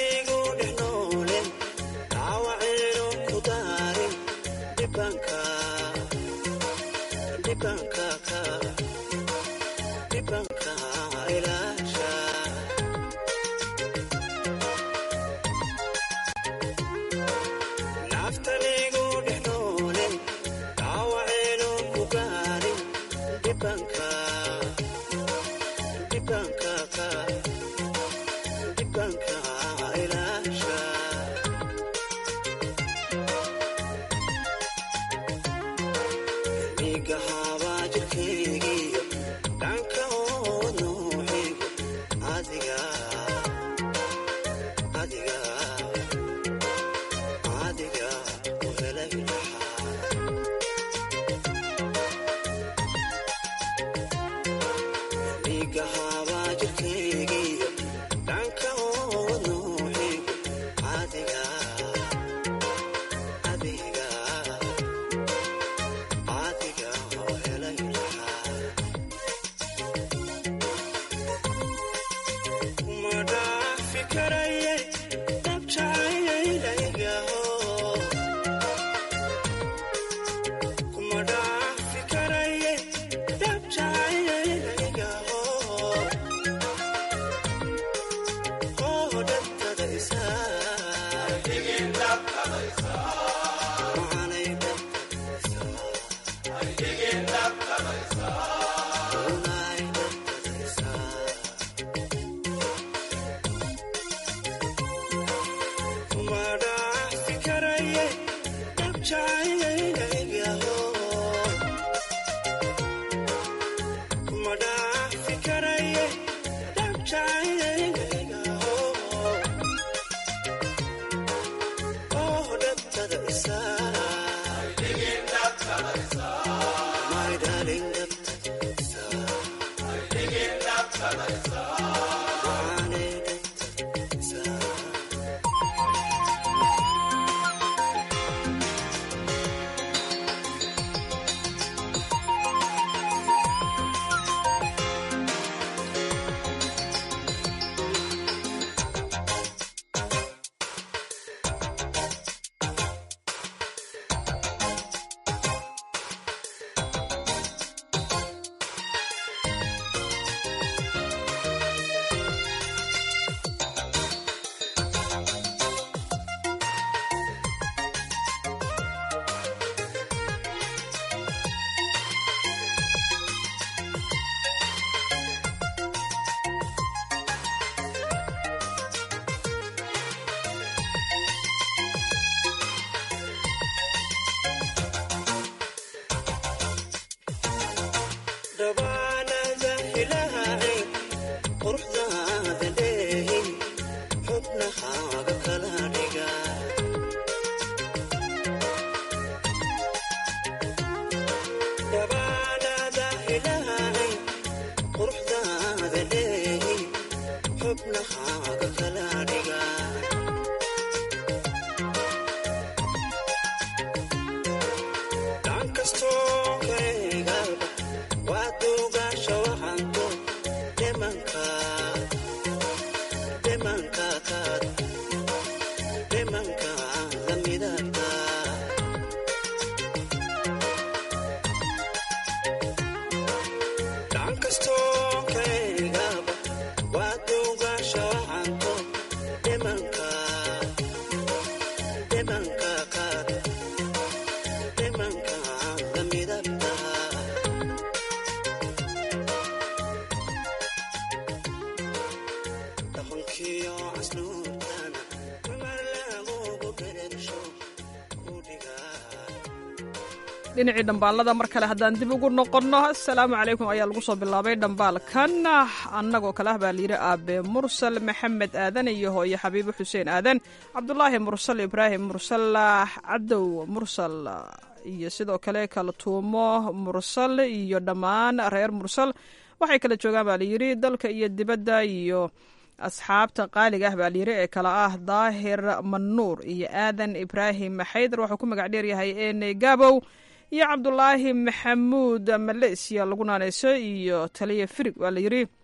dhinacii dhambaalada mar kale haddaan dib ugu noqonno assalaamu calaykum ayaa lagu soo bilaabay dhambaalkan annagoo kale ah baa layidhi aabe mursal maxamed aadan iyo hooyo xabiibo xuseen aadan cabdulaahi mursal ibraahim mursal cadow mursal iyo sidoo kale kaltuumo mursal iyo dhammaan reer mursal waxay kala joogaan baa layidhi dalka iyo dibadda iyo asxaabta qaaliga ah baa layidhi ee kale ah daahir manuur iyo aadan ibraahim xaydar wuxuu ku magac dheeryahay ene gabow iyo cabdulaahi maxamuud maleysiya lagu naaneyso iyo taliya firig waa layidhi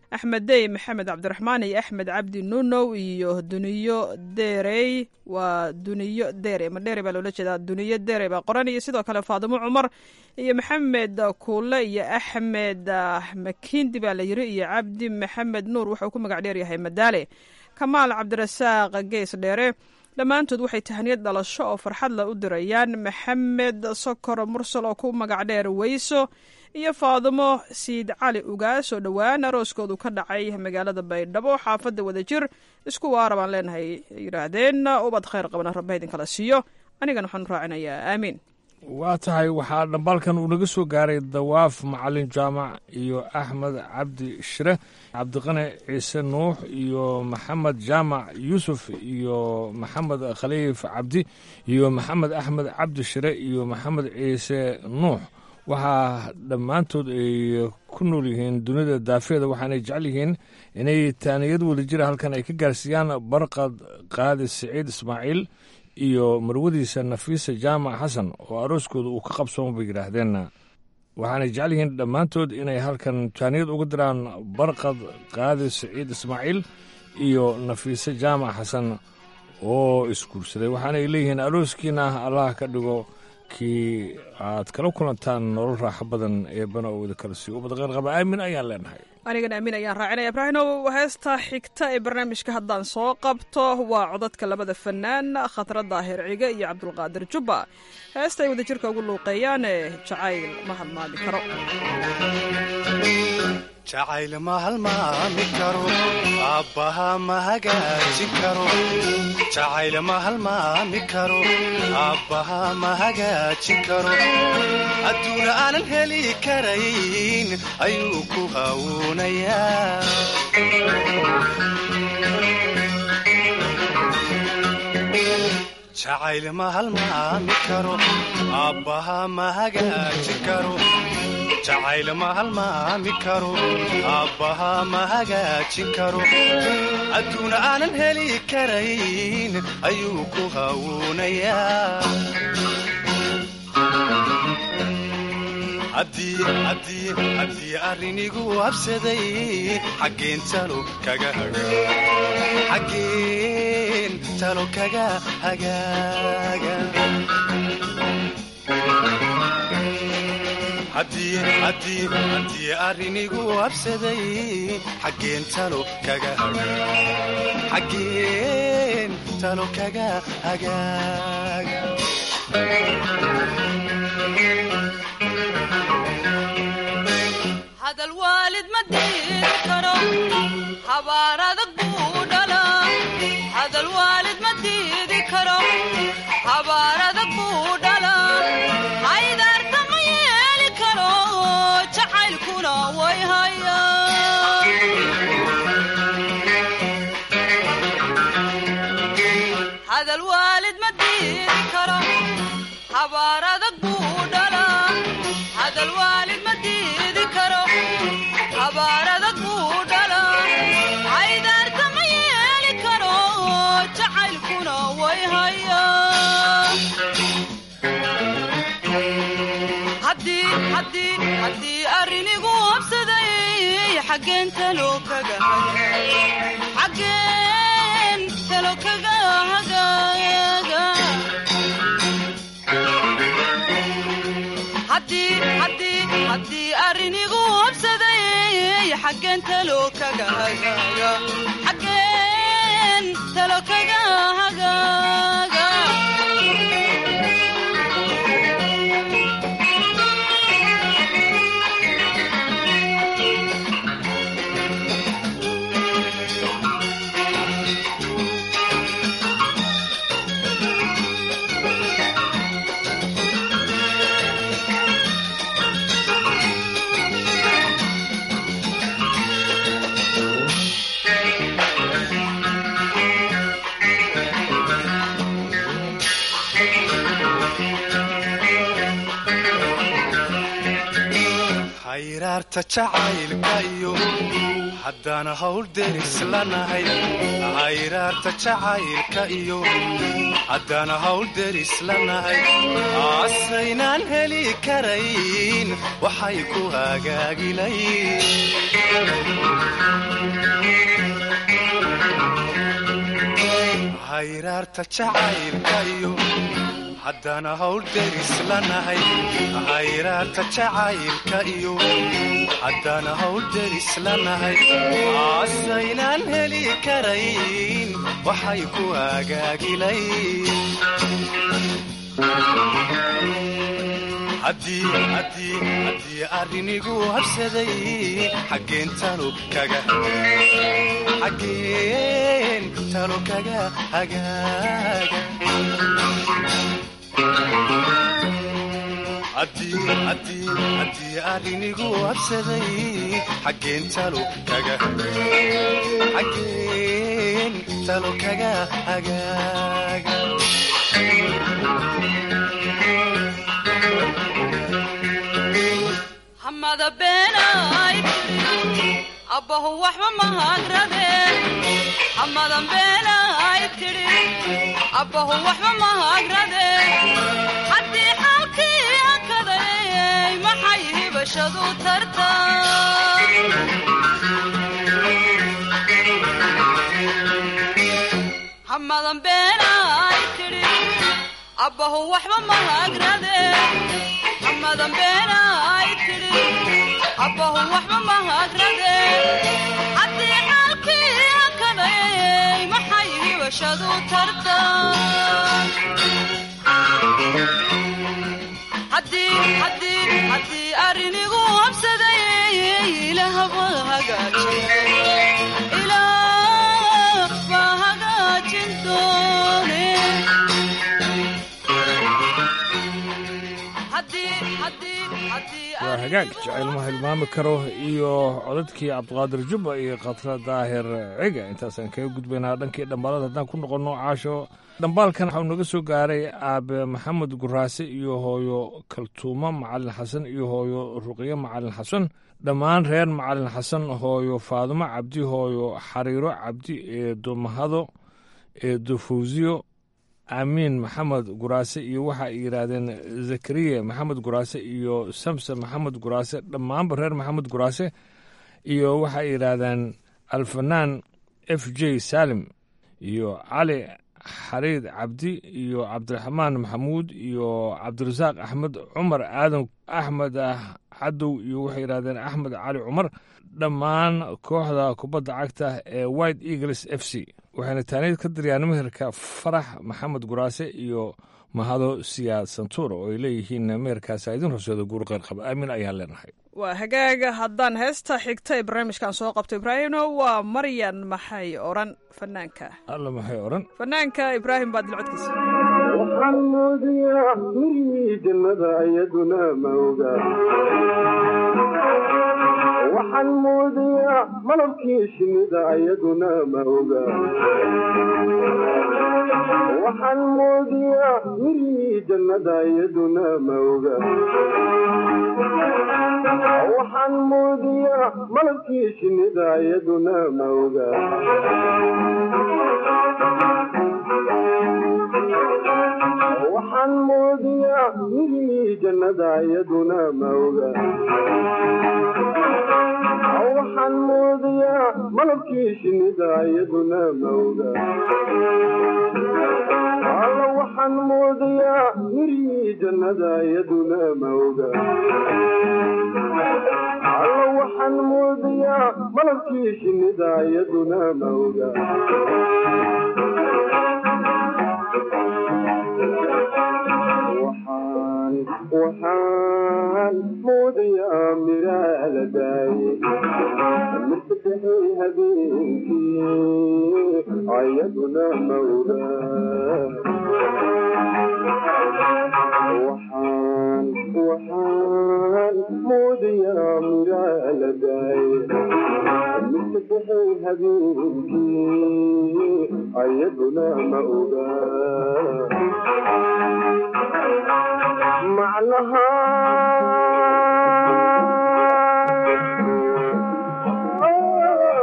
axmed dey maxamed cabdiraxmaan iyo axmed cabdi nunow iyo duniyo derey waa duniyo dere ma dere baa loola jeedaa duniyo dere baa qoran iyo sidoo kale faadimo cumar iyo maxamed kuule iyo axmed makindi baa la yiri iyo cabdi maxamed nuur wuxuu ku magac dheer yahay madaale kamaal cabdirasaaq gees dheere dhammaantood waxay tahaniyad dhalasho oo farxad la u dirayaan maxamed sokor mursal oo ku magac dheer weyso iyo faadimo siid cali ugaas oo dhowaan arooskoodu ka dhacay magaalada baydhabo xaafadda wadajir isku waara baan leenahay yidhaahdeen ubad khayr qabana rabba idinkala siiyo anigana waxaan raacinayaa aamiin waa tahay waxaa dhambaalkan uu naga soo gaaray dawaaf macalin jaamac iyo axmed cabdi shire cabdiqani ciise nuux iyo maxamed jaamac yuusuf iyo maxamed khaliif cabdi iyo maxamed axmed cabdi shire iyo maxamed ciise nuux waxaa dhammaantood ay ku nool yihiin dunida daafeeda waxaanay jecel yihiin inay taaniyad wadajira halkan ay ka gaarsiiyaan barqad qaadi siciid ismaaciil iyo marwadiisa nafiisa jaamac xasan oo arooskooda uu ka qabsooma bay yidhaahdeen waxaanay jecel yihiin dhammaantood inay halkan taaniyad uga diraan barqad qaadi siciid ismaaciil iyo nafiise jaamac xasan oo isguursaday waxaanay leeyihiin arooskiina allah ka dhigo kii aad kala kulantaan nolol raaxo badan eebana oo wada kala siiyo ubad qeyr qaba aamin ayaan leenahay anigana amiin ayaan raacinaya ibraahinow heesta xigta ee barnaamijka haddaan soo qabto waa codadka labada fanaan khatra daahir cige iyo cabdulqaadir jubba heesta ay wadajirka ugu luuqeeyaan ee jacayl ma halmaami karo jacayl ma halmaami karo aabbaha ma hagaajin karo jacayl ma halmaami karo aabbaha ma hagaajin karo adduuna aanan heli karayn ayuu ku hawuunayaa jacayl ma halmaami karo aabbaha ma hagaajin karo jacayl ma halmaami karo aabbaha ma hagaajin karo adduuna aanan heli karayn ayuu ku hawuunayaa haddii arrinigu habsaday xaggeen talo kaga xaggeen talo kaga hagaaga haddii arrinigu habsaday xaggeen talo kaga xaggeen talo kaga hagaaga hadal waalid ma diidi karo habaar adag buu dhalaa hadal waalid ma diidi karo habaar adag buu dhalaa haydaarta ma yeeli karo jacaylkuna way hayaa hadal waalid ma diidi karo habaar adag buu dhalaa hadal waalid ma diidi karo habaar adag buu dhalaa haydaarta ma yeeli karo jacaylkuna way hayaa haddii arrinigu habsaday xaggeen talo kaga xaggeen talo kaga hagaaga haddii arrinigu habsaday xaggeen talo kaga hagaaga xaggeen talo kaga hagaaga hayraarta jacaylka iyo haddaan hawl deris lanahay hayraarta jacaylka iyo haddaan hawl deris lanahay asaynaan heli karayn waxay ku hagaagilayn hayraarta jacaylka iyo haddaan hawl deris lanahay hayraarta jacaylka iyo haddaan hawl deris lanahay asaynaan heli karayn waxay ku hagaagilayn arrinigu habsaday xaggeen talo kaga xaggeen talo kaga hagaaga haddii arrinigu habsaday xaggeen talo kaga xaggeen talo kaga hagaaga hamada beenay abbahu waxba mahagrade hamadan beenay tidhi abbahu waxba mahagrade haddii xaalkii akadayay maxay hibashadu tarta hamadan beenay tidhi abbahu waxba mahagrade hamadan beenay tidhi abbahu waxba mahagrade haddii xaalkii akadayay maxay hibashadu tarta haddii arrinigu habsaday ilaahba hagaajin doone waa hagaag jacaylma hilmaami karo iyo codadkii cabdiqaadir jubba iyo khatra daahir ciga intaasaan kaga gudbaynaa dhankii dhambaalada haddaan ku noqonno caasho dhambaalkan waxau naga soo gaaray aabe maxamed guraase iyo hooyo kaltuumo macalin xasan iyo hooyo ruqyo macalin xasan dhammaan reer macalin xasan hooyo faadumo cabdi hooyo xariiro cabdi eedo mahado eedo fawsiyo aamiin maxamed guraase iyo waxa ay yidhaahdeen zakariya maxamed guraase iyo samson maxamed guraase dhammaanba reer maxamed guraase iyo waxa ay yidhaahdeen alfanaan f j salim iyo cali xariid cabdi iyo cabdiraxmaan maxamuud iyo cabdirasaaq axmed cumar aadan axmed cadow iyo waxay yidhahdeen axmed cali cumar dhammaan kooxda kubadda cagta ee white eagles f c waxayna taaniid ka daryaan meherka farax maxamed guraase iyo mahado siyaad santuur oo ay leeyihiin meherkaasa idin horseeda guur qeyr qaba aamin ayaan leenahay waa hagaaga haddaan heesta xigta ee barnaamijkan soo qabto ibraahimno waa maryan maxay odhan fanaanka alla maxay odhan fanaanka ibraahim baad dilcodkiisa waxaan moodiyaa mirihii jannada iyaduna ma oga waxaan moodiyaa malabkii shinnida iyaduna ma oga waxaan moodiyaa mirihii jannada iyaduna ma oga waxaan moodiyaa malabkii shinnida iyaduna ma oga waxaan moodiyaa mirihii jannada iyaduna ma oga waxaan moodiyaa malabkii shinnida iyaduna ma oga alla waxaan moodiyaa mirihii jannada iyaduna ma oga alla waxaan moodiyaa malabkii shinnida iyaduna ma oga waxaan moodayaa miraa la daaye mirsadexay habeenkii ayaduna mawda waxaan waxaan moodayaa miraa la daaye mirsadexay habeenkii ayaduna ma oga macnaha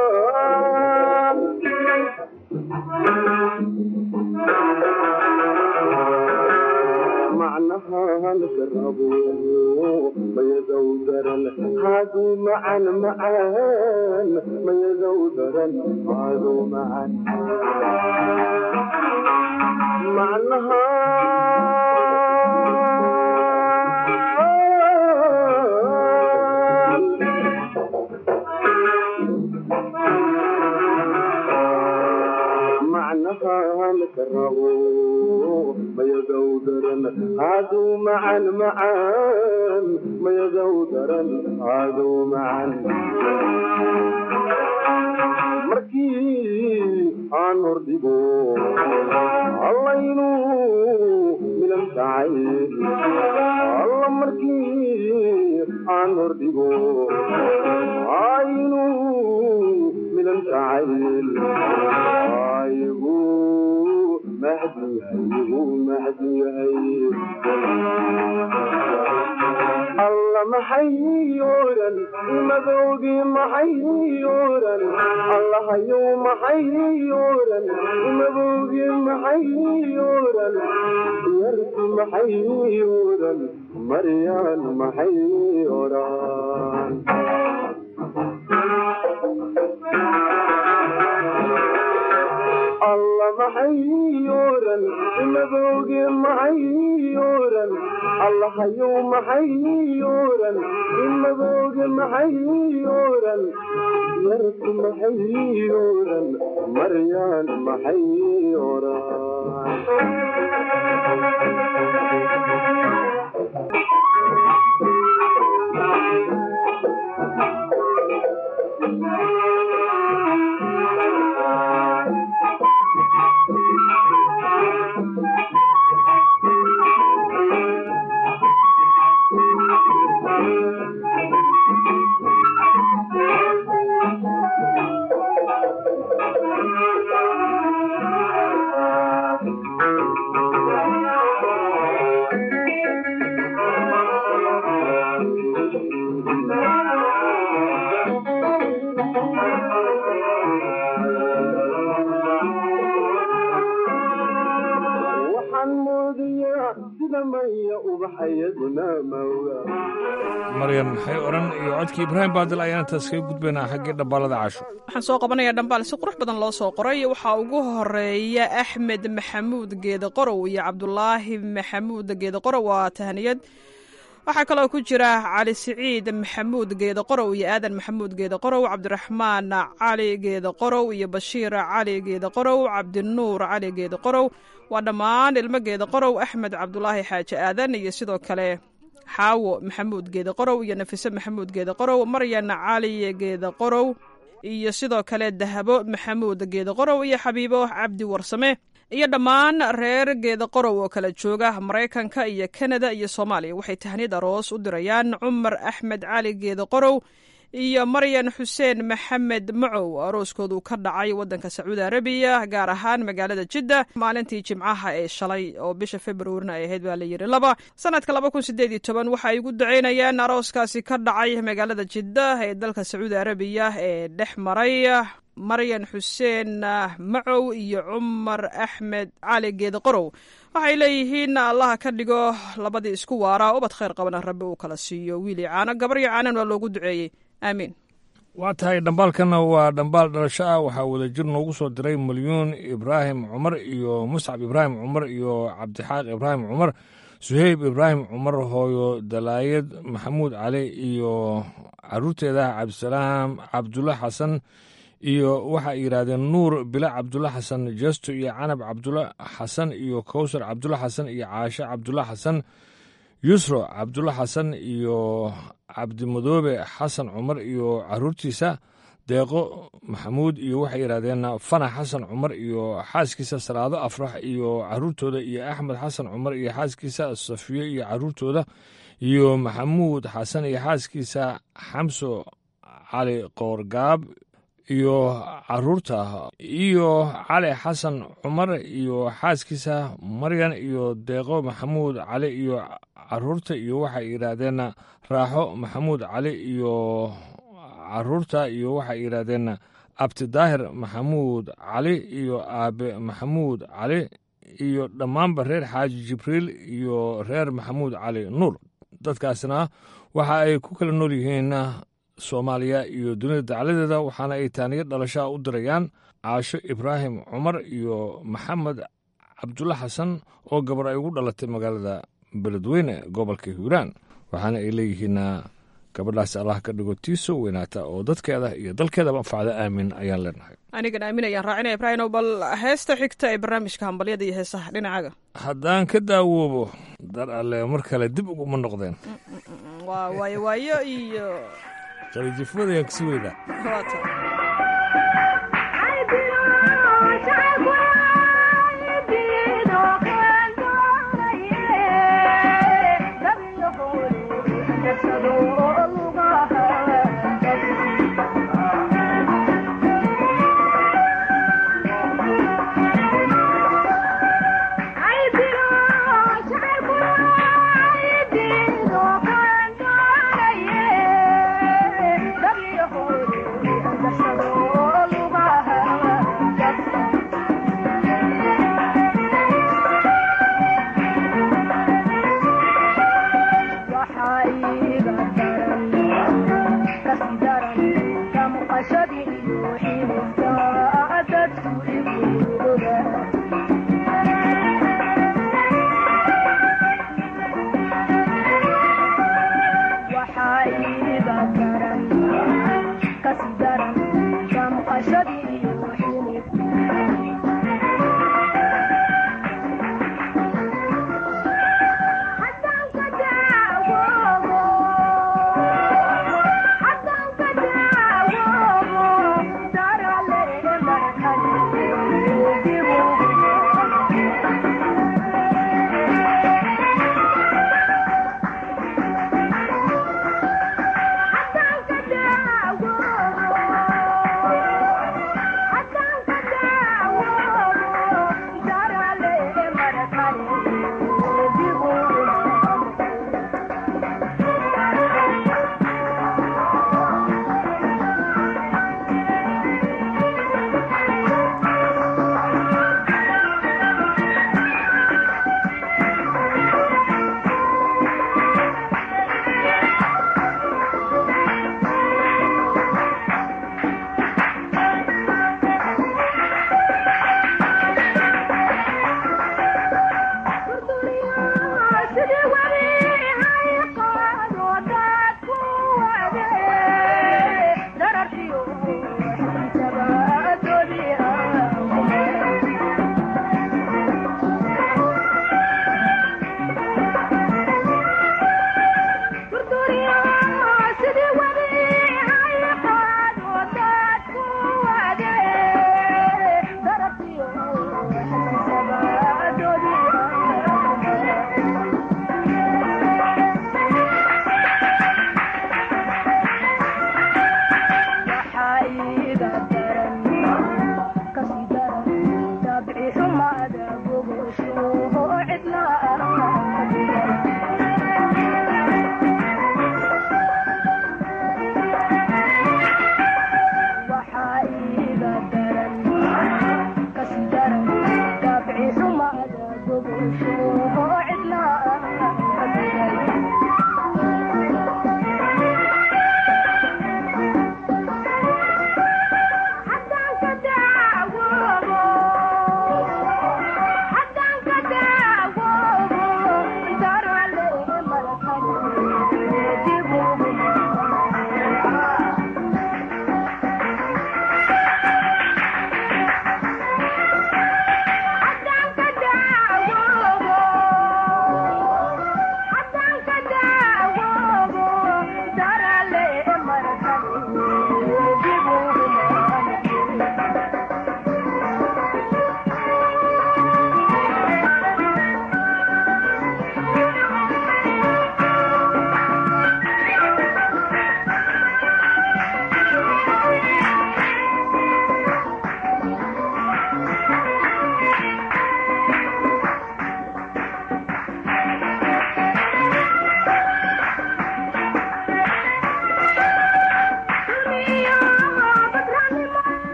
الكرب ما يزودرن هادو معا معان ما يزودرن هادو معا مع معناها نكرهو ما يزودرن عادو معا معان ما يزودرن عادو معا markii aan hordhigo allaynu milan tahay alla markii aan hordhigo aynu milan tahay aygu mahdi aygu mahdi yahay alla maxay oran imadowgi maxay oran allahayow maxay oran imadowgi maxay oran yarki maxay oran maryaan maxay oran alla maxay oran imadowgi maxay oran allahayow maxay oran imadowgi maxay oran yarku maxay oran maryaan maxay oran waxaan moodiyaa sida maya ubaxayaduna mawga maryan maxay odhan iyo codkii ibraahim baadil ayaan intaas kaga gudbaynaa xaggii dhambaalada casho waxaan soo qabanayaa dhambaal si qurux badan loo soo qoray waxaa ugu horeeya axmed maxamuud geede qorow iyo cabdulaahi maxamuud geede qorow waa tahniyad waxaa kaloo ku jira cali siciid maxamuud geede qorow iyo aadan maxamuud geede qorow cabdiraxmaan cali geede qorow iyo bashiir cali geede qorow cabdinuur cali geede qorow waa dhammaan ilmo geede qorow axmed cabdulaahi xaaji aadan iyo sidoo kale xaawo maxamuud geede qorow iyo nafise maxamuud geede qorow maryan cali geede qorow iyo sidoo kale dahabo maxamuud geede qorow iyo xabiibo cabdi warsame iyo dhammaan reer geeda qorow oo kala jooga maraykanka iyo kanada iyo soomaaliya waxay tahniyad aroos u dirayaan cumar axmed cali geeda qorow iyo maryan xuseen maxamed macow arooskoodu ka dhacay wadanka sacuudi arabiya gaar ahaan magaalada jidda maalintii jimcaha ee shalay oo bisha februarina ay ahayd baa layidhi laba sanadka laba kun sideed iyo toban waxa ay ugu duceynayaan arooskaasi ka dhacay magaalada jidda ee dalka sacuudi arabiya ee dhex maray maryan xuseen macow iyo cumar axmed cali geede qorow waxay leeyihiin allaha ka dhigo labadii isku waara ubad khayr qabana rabbi uu kala siiyo wiil iyo caano gabar iyo caanan waa loogu duceeyey aamiin waa tahay dhambaalkanna waa dhambaal dhalasho ah waxaa wadajir noogu soo diray malyuun ibraahim cumar iyo muscab ibraahim cumar iyo cabdixaaq ibraahim cumar suheyb ibraahim cumar hooyo dalaayad maxamuud cali iyo caruurteeda cabdisalaam cabdulla xasan iyo waxa ay yidhaahdeen nuur bila cabdulla xasan jesto iyo canab cabdulla xasan iyo kowsar cabdulla xasan iyo caashe cabdulla xasan yusro cabdulla xasan iyo cabdimadoobe xasan cumar iyo caruurtiisa deeqo maxamuud iyo waxay yidhahdeen fana xasan cumar iyo xaaskiisa salaado afrax iyo caruurtooda iyo axmed xasan cumar iyo xaaskiisa safiyo iyo caruurtooda iyo maxamuud xasan iyo xaaskiisa xamso cali qoorgaab iyo caruurta iyo cali xasan cumar iyo xaaskiisa maryan iyo deeqo maxamuud cali iyo caruurta iyo waxay yidhaahdeen raaxo maxamuud cali iyo caruurta iyo waxay yidhaahdeen abtidaahir maxamuud cali iyo aabe maxamuud cali iyo dhammaanba reer xaaji jibriil iyo reer maxamuud cali nuur dadkaasna waxa ay ku kala nool yihiin soomaaliya iyo dunida dacladeeda waxaana ay taaniyo dhalashaa u dirayaan caasho ibraahim cumar iyo maxamed cabdulla xasan oo gabar ay ugu dhalatay magaalada beledweyne gobolka hiiraan waxaana ay leeyihiin gabadhaas allah ka dhigo tiiso weynaata oo dadkeeda iyo dalkeedaba anfacda aamin ayaan leenahay anigan aamin ayaan raacinaya ibraahimow bal heesta xigta ee barnaamijka hambalyada iyo heesaha dhinacaaga haddaan ka daawoobo dar alle mar kale dib uguma noqdeen waa waayo waayo iyo qalijifood ayaan kasi weynaa waata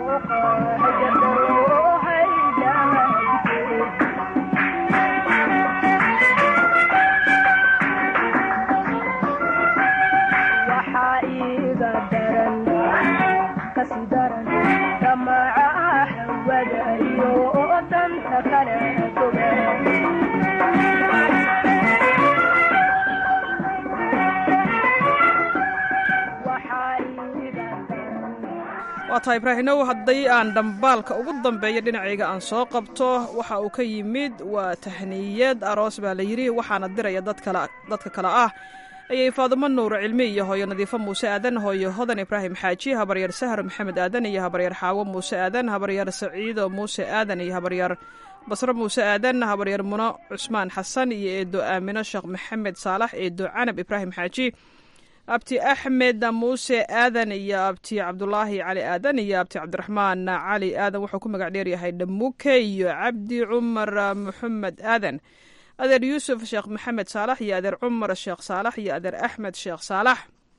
waa tahay ibraahimow haddii aan dhambaalka ugu dambeeya dhinacayga aan soo qabto waxa uu ka yimid waa tahniyad aroos baa la yidhi waxaana diraya dadka kale ah ayay faadumo nuur cilmi iyo hooyo nadiifo muuse aadan hooyo hodan ibraahim xaaji habaryar sahar maxamed aadan iyo habaryar xaawo muuse aadan habaryar saciido muuse aadan iyo habaryar basro muuse aadan habaryar muno cusmaan xasan iyo eedo aamino sheekh maxamed saalax eedo canab ibraahim xaaji abti axmed muuse aadan iyo abti cabdulaahi cali aadan iyo abti cabdiraxmaan cali aadan wuxuu ku magac dheeryahay dhamuke iyo cabdi cumar maxamed aadan adeer yuusuf sheekh maxamed saalax iyo adeer cumar sheekh saalax iyo adeer axmed sheekh saalax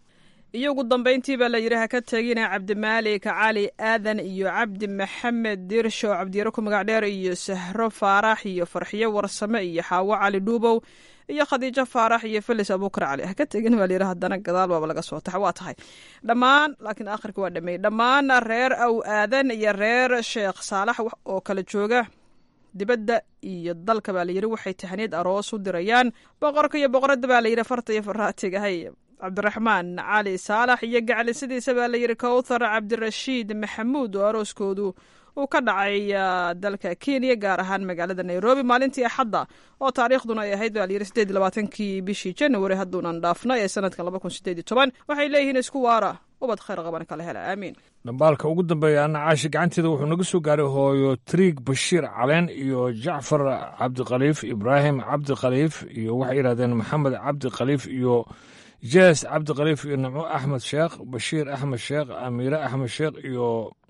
iyo ugu dambeyntii baa la yidhi ha ka tegina cabdimaalik cali aadan iyo cabdi maxamed dirsho cabdiyaro ku magac dheer iyo sahro faarax iyo farxiyo warsame iyo xaawo cali dhuubow iyo khadiijo faarax iyo felis abuukar cali ha ka tegin baa layidhi haddana gadaal baaba laga soo taxa waa tahay dhammaan laakiin akhirka waa dhameeyey dhammaan reer aw aadan iyo reer sheekh saalax oo kala jooga dibadda iyo dalka baa layidhi waxay tahniyad aroos u dirayaan boqorka iyo boqoradda baa layidhi farta iyo faraatigahay cabdiraxmaan cali saalax iyo gaclisadiisa baa layidhi kowthar cabdirashiid maxamuud oo arooskoodu uu ka dhacay dalka kenya gaar ahaan magaalada nairobi maalintii axadda oo taariikhduna ay ahayd baa layidhi sideed iyo labaatankii bishii january hadduunan dhaafnay ee sanadkan laba kun sideed iyo toban waxay leeyihiin isku waara ubad khayr qaban kala hela aamiin dhambaalka ugu dambeeya ana caashi gacanteeda wuxuu naga soo gaaray hooyo triig bashiir caleen iyo jacfar cabdikhaliif ibraahim cabdikhaliif iyo waxay yidhahdeen maxamed cabdikhaliif iyo jees cabdikhaliif iyo nimco axmed sheekh bashiir axmed sheekh amiire axmed sheekh iyo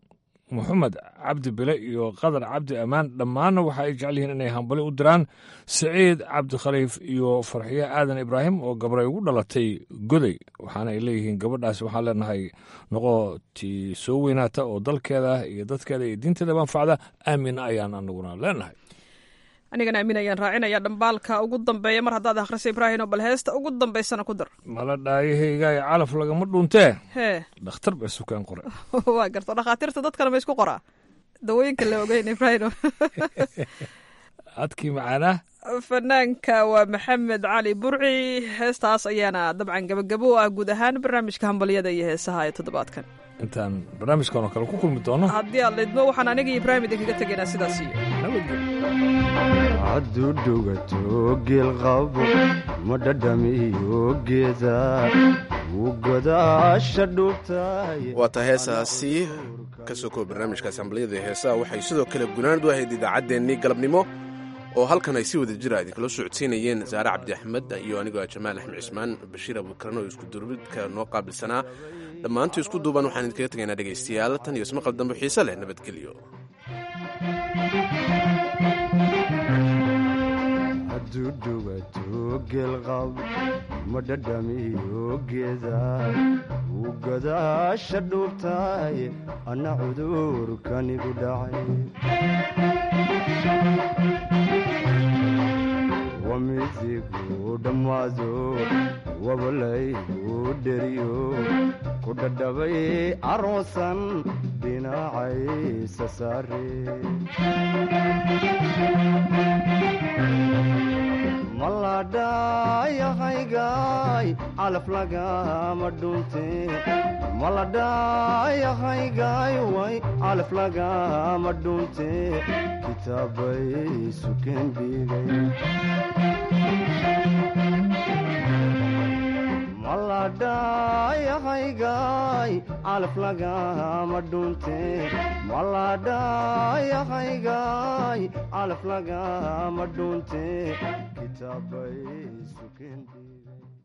moxamed cabdi bile iyo qadar cabdi ammaan dhammaanna waxa ay jecel yihiin inay hambali u diraan saciid cabdikhaliif iyo farxiye aadan ibraahim oo gabray ugu dhalatay goday waxaana ay leeyihiin gabadhaas waxaan leenahay noqo tii soo weynaata oo dalkeeda iyo dadkeeda iyo diinteeda manfacda aamin ayaan anaguna leenahay anigana aamin ayaan raacinaya dhambaalka ugu dambeeya mar haddaad akhrisa ibraahino bal heesta ugu dambaysana ku dar mala dhaayahaygaay calaf lagama dhuuntee hee dhakhtar baa sukaan qore waa garto dhakhaatiirta dadkana ma isku qoraa dawooyinka la ogeyn ibraahino adkii macaanaa fanaanka waa maxamed cali burci heestaas ayaana dabcan gabagabo u ah guud ahaan barnaamijka hambalyada iyo heesaha ee toddobaadkan intaan barnaamijkan oo kale ku kulmi doono haddii aad lidmo waxaan aniga ibraahim idinkaga tegaynaa sidaas iyo hadduu dhugato geelqabo ma dhadhamiyo geeda wuu godaasha dhuubtay waa taa heesaasi ka soo koob barnaamijkaasi hambalyada ee heesaha waxay sidoo kale gunaanad u ahayd idaacaddeenii galabnimo oo halkan ay si wada jira idinkala socodsiinayeen saare cabdi axmed iyo anigoo jamaal axmed cismaan bashiir abuukaran oo isku durbidka noo qaabilsanaa dhammaantii isku duuban waxaan idinkaga tegaynaa dhegaystayaal tan iyo ismaqal dambe xiise leh nabadgelyo hadduu dhugato geelqab ma dhadhamiyo geeda wuu godaasha dhuubtay anna cudurkanigu dhacay wamidigu dhammaado wabalaygu dheriyo ku dhadhabay aroosan dhinacaysa saare maladhayahaygaay calaf lagama dhunte maladhayahaygaay way calaf lagama dhunte kitaabay sukeen dhigay maladhayahaygaay calaf lagama dhunte maladhayahaygaay calaf lagama dhunte kitaabay sukeen dhigay